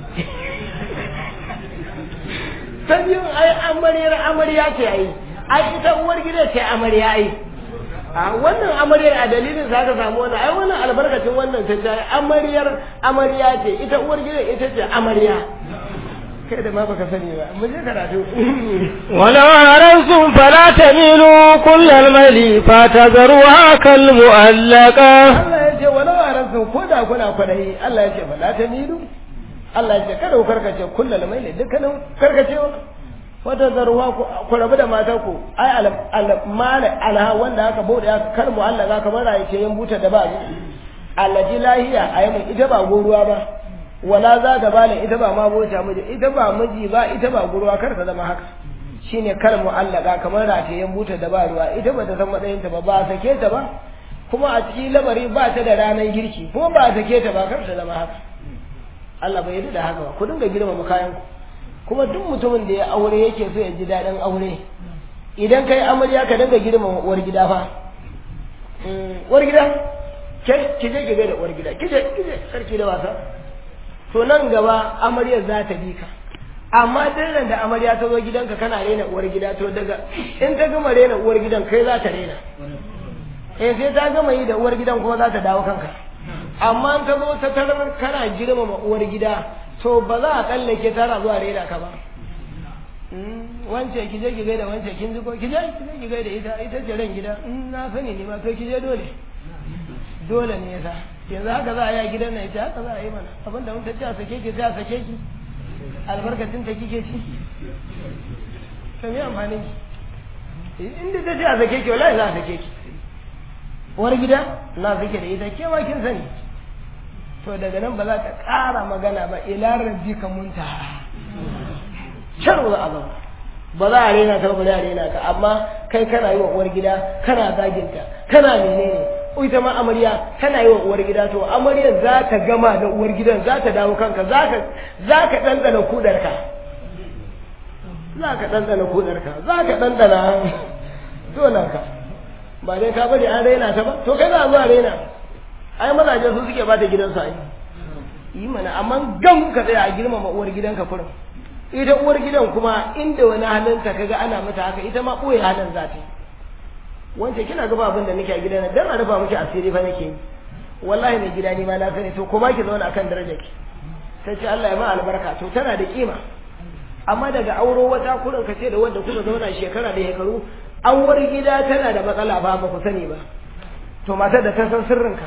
ta biyun ai amaryar amarya ce ai ai ita uwar gida ce amarya ai a wannan amaryar a dalilin sa ka samu wannan ai wannan albarkacin wannan ta ce amaryar amarya ce ita uwar gida ita ce amarya kai da ma baka sani ba mu je karatu ولو أردتم فلا تميلوا كل الميل فتذروها كالمؤلقة Allah ya ce walau a ransu ko da kuna kwadayi Allah ya ce ba la ta milu Allah ya ce kada ku karkace kullal maili dukkanin karkacewa wata zarwa ku rabu da mata ku ai al alha wanda aka bude aka kar mu Allah zaka bar rayi ce yan buta da ba allaji lahiya ayi mun ita ba goruwa ba wala za ta bala ita ba ma bota miji ita ba miji ba ita ba guruwa kar ta zama haka shine kar mu'allaka kamar ratayen buta da ba ruwa ita ba ta san matsayin ta ba ba sake ta ba kuma a cikin labari ba ta da ranar girki ko ba sake ta ba kar ta zama haka Allah bai yarda da haka ba ku dinga girmama kayan ku kuma duk mutumin da ya aure yake so ya ji daɗin aure idan kai amarya ka dinga girmama uwar gida fa uwar gida ke ki je ki ga da uwar gida kije kije sarki da wasa to nan gaba amaryar za ta bi ka amma duk da amarya ta zo gidanka kana rena uwar gida to daga in ta gama rena uwar gidan kai za ta rena eh sai ta gama yi da uwar gidan kuma za ta dawo kanka amma in ta zo ta tarar kana girmama uwar gida to ba za a tsallake tana zuwa rena ka ba wance ki je ki gaida wance kin ji ko ki je ki je ki gaida ita ita ce ran gida na sani ne ma to ki je dole dole ne yasa yanzu haka za a yi a gidan nan ita haka za a yi mana abin da ta ce a sake ki sai a sake ki albarkacin ta kike ci to me amfanin ki inda ta ce a sake ki wallahi za a sake ki uwar gida na suke da ita ke ma kin sani to daga nan ba za ta ƙara magana ba ila rabbika muntaha shar za a zama ba za a rena ta ba za a rena ka amma kai kana yi wa uwar gida kana zaginta kana menene ita ma amarya tana yi wa uwar gida to amaryar za ta gama da uwar gidan za ta dawo kanka za ka za ka ɗanɗana kudarka za ka ɗanɗana kudarka za ka ɗanɗana dolanka ba dai ka bari an raina ta ba to kai za a zuwa raina ai mazaje su suke bata gidansu ai yi mana amma gam ka tsaya a girmama uwar gidanka kurin ita uwar gidan kuma inda wani halinta kaga ana mata haka ita ma ɓoye halin za ta yi wance kina gaba abin da nake a gidan nan dan a rufa miki asiri fa nake yi wallahi mai gida ni ma na sani to kuma ki zauna akan darajar ki sai ce Allah ya ma albarka to tana da kima amma daga auro wata kurin ka ce da wanda kuka zauna shekara da shekaru awar gida tana da matsala ba ba ku sani ba to matar da ta san sirrinka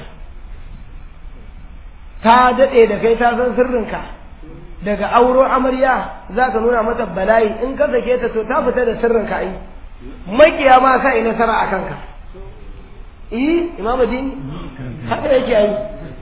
ta daɗe da kai ta san sirrinka daga auro amarya za ka nuna mata bala'i in ka sake ta to ta fita da sirrinka ai makiya ma sa yi nasara a kanka eh imam dini haka yake yi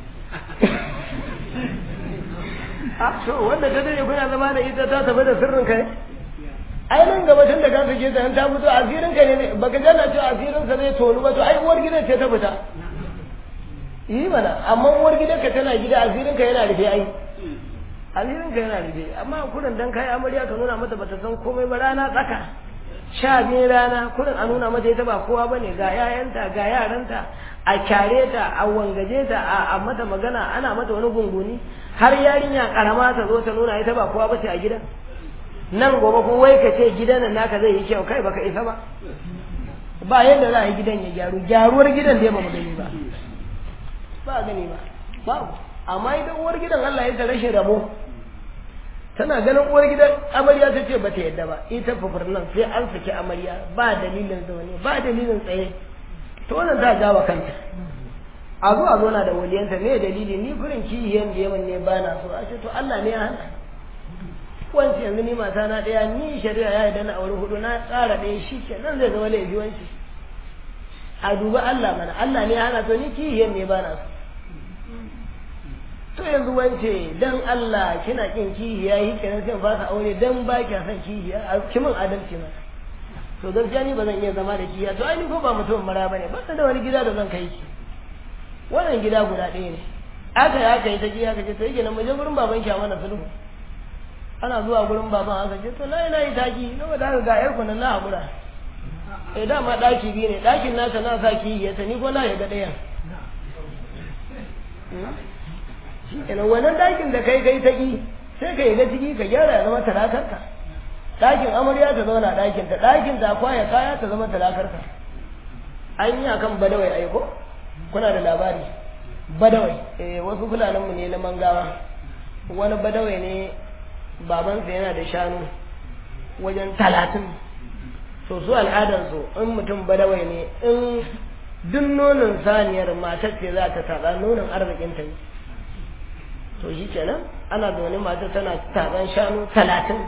a to wanda ta dade kuna zama da ita ta tafi da sirrinka ne ai nan gaba tun da ka sake ta in ta fito asirinka ne baka jana cewa asirinsa zai tonu ba to ai uwar gidan ce ta fita yi mana amma uwar gidanka tana gida asirinka yana rufe ai asirinka yana rufe amma kurin dan kai amarya ka nuna mata bata san komai ba rana tsaka sha biyu rana kurin a nuna mata ita ba kowa bane ga yayanta ga yaranta a kyare ta a wangaje ta a mata magana ana mata wani gunguni har yarinya karama ta zo ta nuna ita ba kowa bace a gidan nan gobe ko wai ka ce gidan nan naka zai yi kyau kai baka isa ba ba yadda za a yi gidan ya gyaru gyaruwar gidan da ba mu gani ba ba gani ba babu amma idan uwar gidan Allah ya ta rashin rabo tana ganin uwar gidan amarya ta ce bata yadda ba ita fufur nan sai an saki amarya ba dalilin zaune ba dalilin tsaye to wannan ta jawa kanta a zo a zo na da waliyanta me dalili ni furin kiyiyan da yawan ne ba na so a ce to Allah ne ya hana wanci yanzu ni mata na ɗaya ni shari'a ya yarda na aure hudu na tsara ɗaya shi ke nan zai zama laifi wanci a duba Allah mana Allah ne ya hana to ni kiyiyan ne ba na so to yanzu wance dan Allah kina kin kihiya yi kenan sai ba ka aure dan ba ki san kihiya a kimin adalci ma to gaskiya ni ba zan iya zama da kihiya to ai ni ko ba mutum mara bane ba da wani gida da zan kai ki wannan gida guda ɗaya ne aka yi aka yi ta kihiya ka ce to yake nan mu je gurin baban ki a mana sulhu ana zuwa gurin baban aka ce to lai lai taki saboda haka ga yar kunan na hakura eh dama daki biyu ne dakin nata na sa kihiya ta ni ko na ya ga ɗayan kenan wannan ɗakin da kai kai ta ƙi sai ka yi ga ciki ka gyara ya zama talakarka ɗakin amarya ta zauna ɗakin ta ɗakin ta kwaya kaya ta zama talakarka an yi akan badawai aiko kuna da labari badawai eh wasu fulaninmu ne na mangawa wani badawai ne babansa yana da shanu wajen talatin so su al'adarsu in mutum badawai ne in duk nonon saniyar matar ce za ta taɓa nonon arzikinta ne to shi kenan ana zaune mata tana taban shanu talatin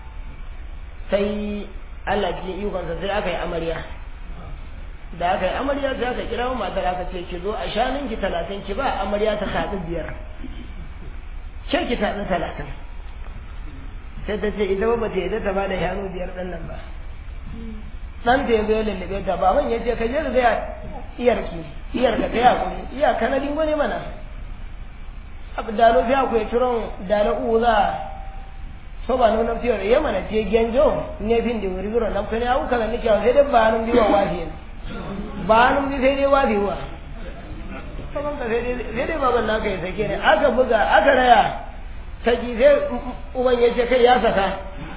sai Allah cikin ikonsa sai aka yi amarya da aka yi amarya sai aka kira matar aka ce ki zo a shanun ki talatin ki ba amarya ta taɗi biyar ke ki taɗi talatin sai ta ce ita ba ta yadda ta ba da shanu biyar ɗan nan ba ɗan ta yanzu ya lullube ta baban ya ce ka je ka gaya iyarki iyarka ta yakuri iya kanadin wani mana abu dalo fi akwai turon dalo uza so ba nuna fiye da yamma na ce genjo ne fin da wuri biro na kane abu kaza nake sai dai ba nun biwa wafi ba nun bi sai dai wafi wa kaman ka sai dai sai dai baban naka ya sake ne aka buga aka raya ta ji sai uban ya ce kai ya saka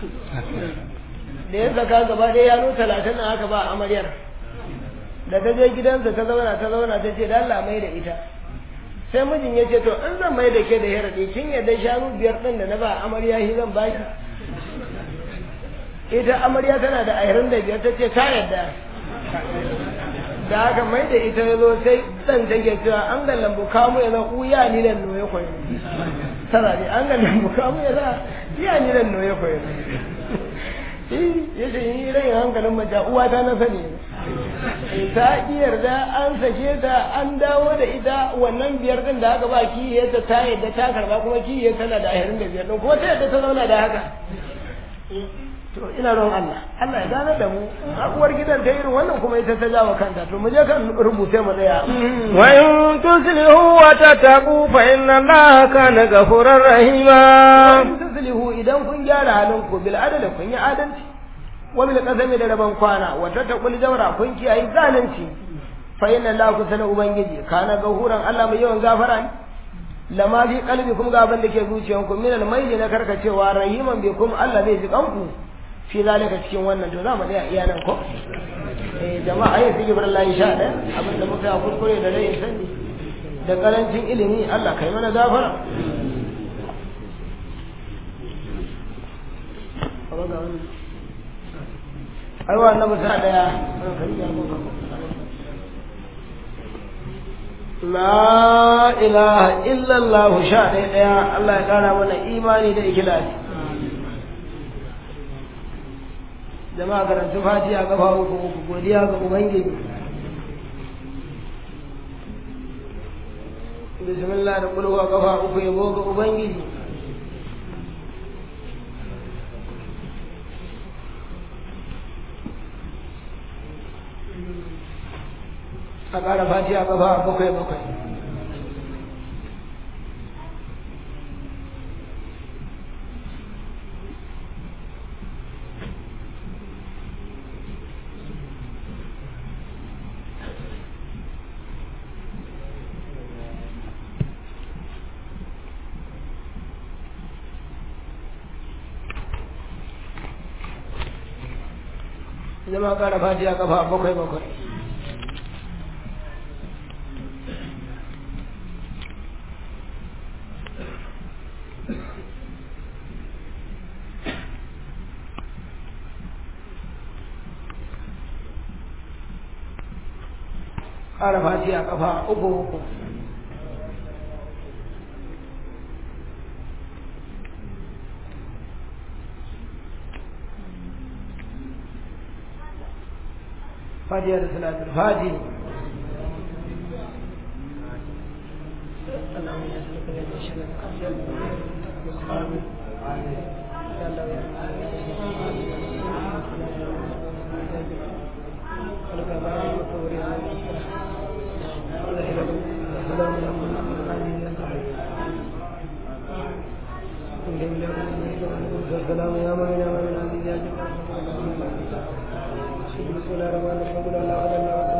da ya saka gaba ɗaya ya nuna talatin nan aka ba amaryar da ta je gidansa ta zauna ta zauna ta ce da Allah mai da ita sai mijin ya ce to in zan mai da ke da hiraɗi kin yadda shanu biyar ɗin da na ba amarya shi zan baki ita amarya tana da ashirin da biyar ta ce ta yadda da aka mai da ita ya zo sai ɗan take cewa an ga lambu kamu ya zan uya ni nan noye koyi tara ne an ga lambu kamu ya zan iya ni nan noye koyi ya ce yi rai hankalin mace uwa ta na sani ta ki yarda an sake ta an dawo da ita wannan biyar din da aka ba kiyaye ta ta yadda ta karba kuma kiyaye tana da ashirin da biyar din kuma ta yadda ta zauna da haka to ina ron Allah Allah ya gane da mu uwar gidan ta irin wannan kuma ita ta jawo kanta to mu je kan rubuce mu daya wa in tuslihu wa tattaqu fa inna Allaha kana ghafurar rahima in tuslihu idan kun gyara halin ku bil adala kun yi adalci wa bil qasami da raban kwana wa tattaqul jawra kun kiyaye zalunci fa inna Allaha kusana ubangiji kana gahuran Allah mai yawan gafara ne lama fi kalbi kuma ga abin da ke zuciyanku min almaili na karkacewa rahiman bi kuma Allah zai ji kanku fi zalika cikin wannan to za mu tsaya iya nan ko eh jama'a ayi sai gibran lahi sha ɗaya abin da muka kuskure da rai sani da karancin ilimi Allah kai mana gafara ai wa annabi sa ɗaya La ilaha illallah sha ɗaya ɗaya Allah ya ƙara mana imani da ikilasi. Jama'a karanta fatiha kafa uku uku godiya ga Ubangiji. Bismillah da kulwa kafa uku yabo ga Ubangiji. a ƙara fatiha ƙafa bakwai bakwai zama ƙara fatiha ƙafa bakwai bakwai ƙara fatiha ƙafa uku uku fatiha da salatul fati السلام يا من يا من بسم الله الرحمن الرحيم لا اله الا الله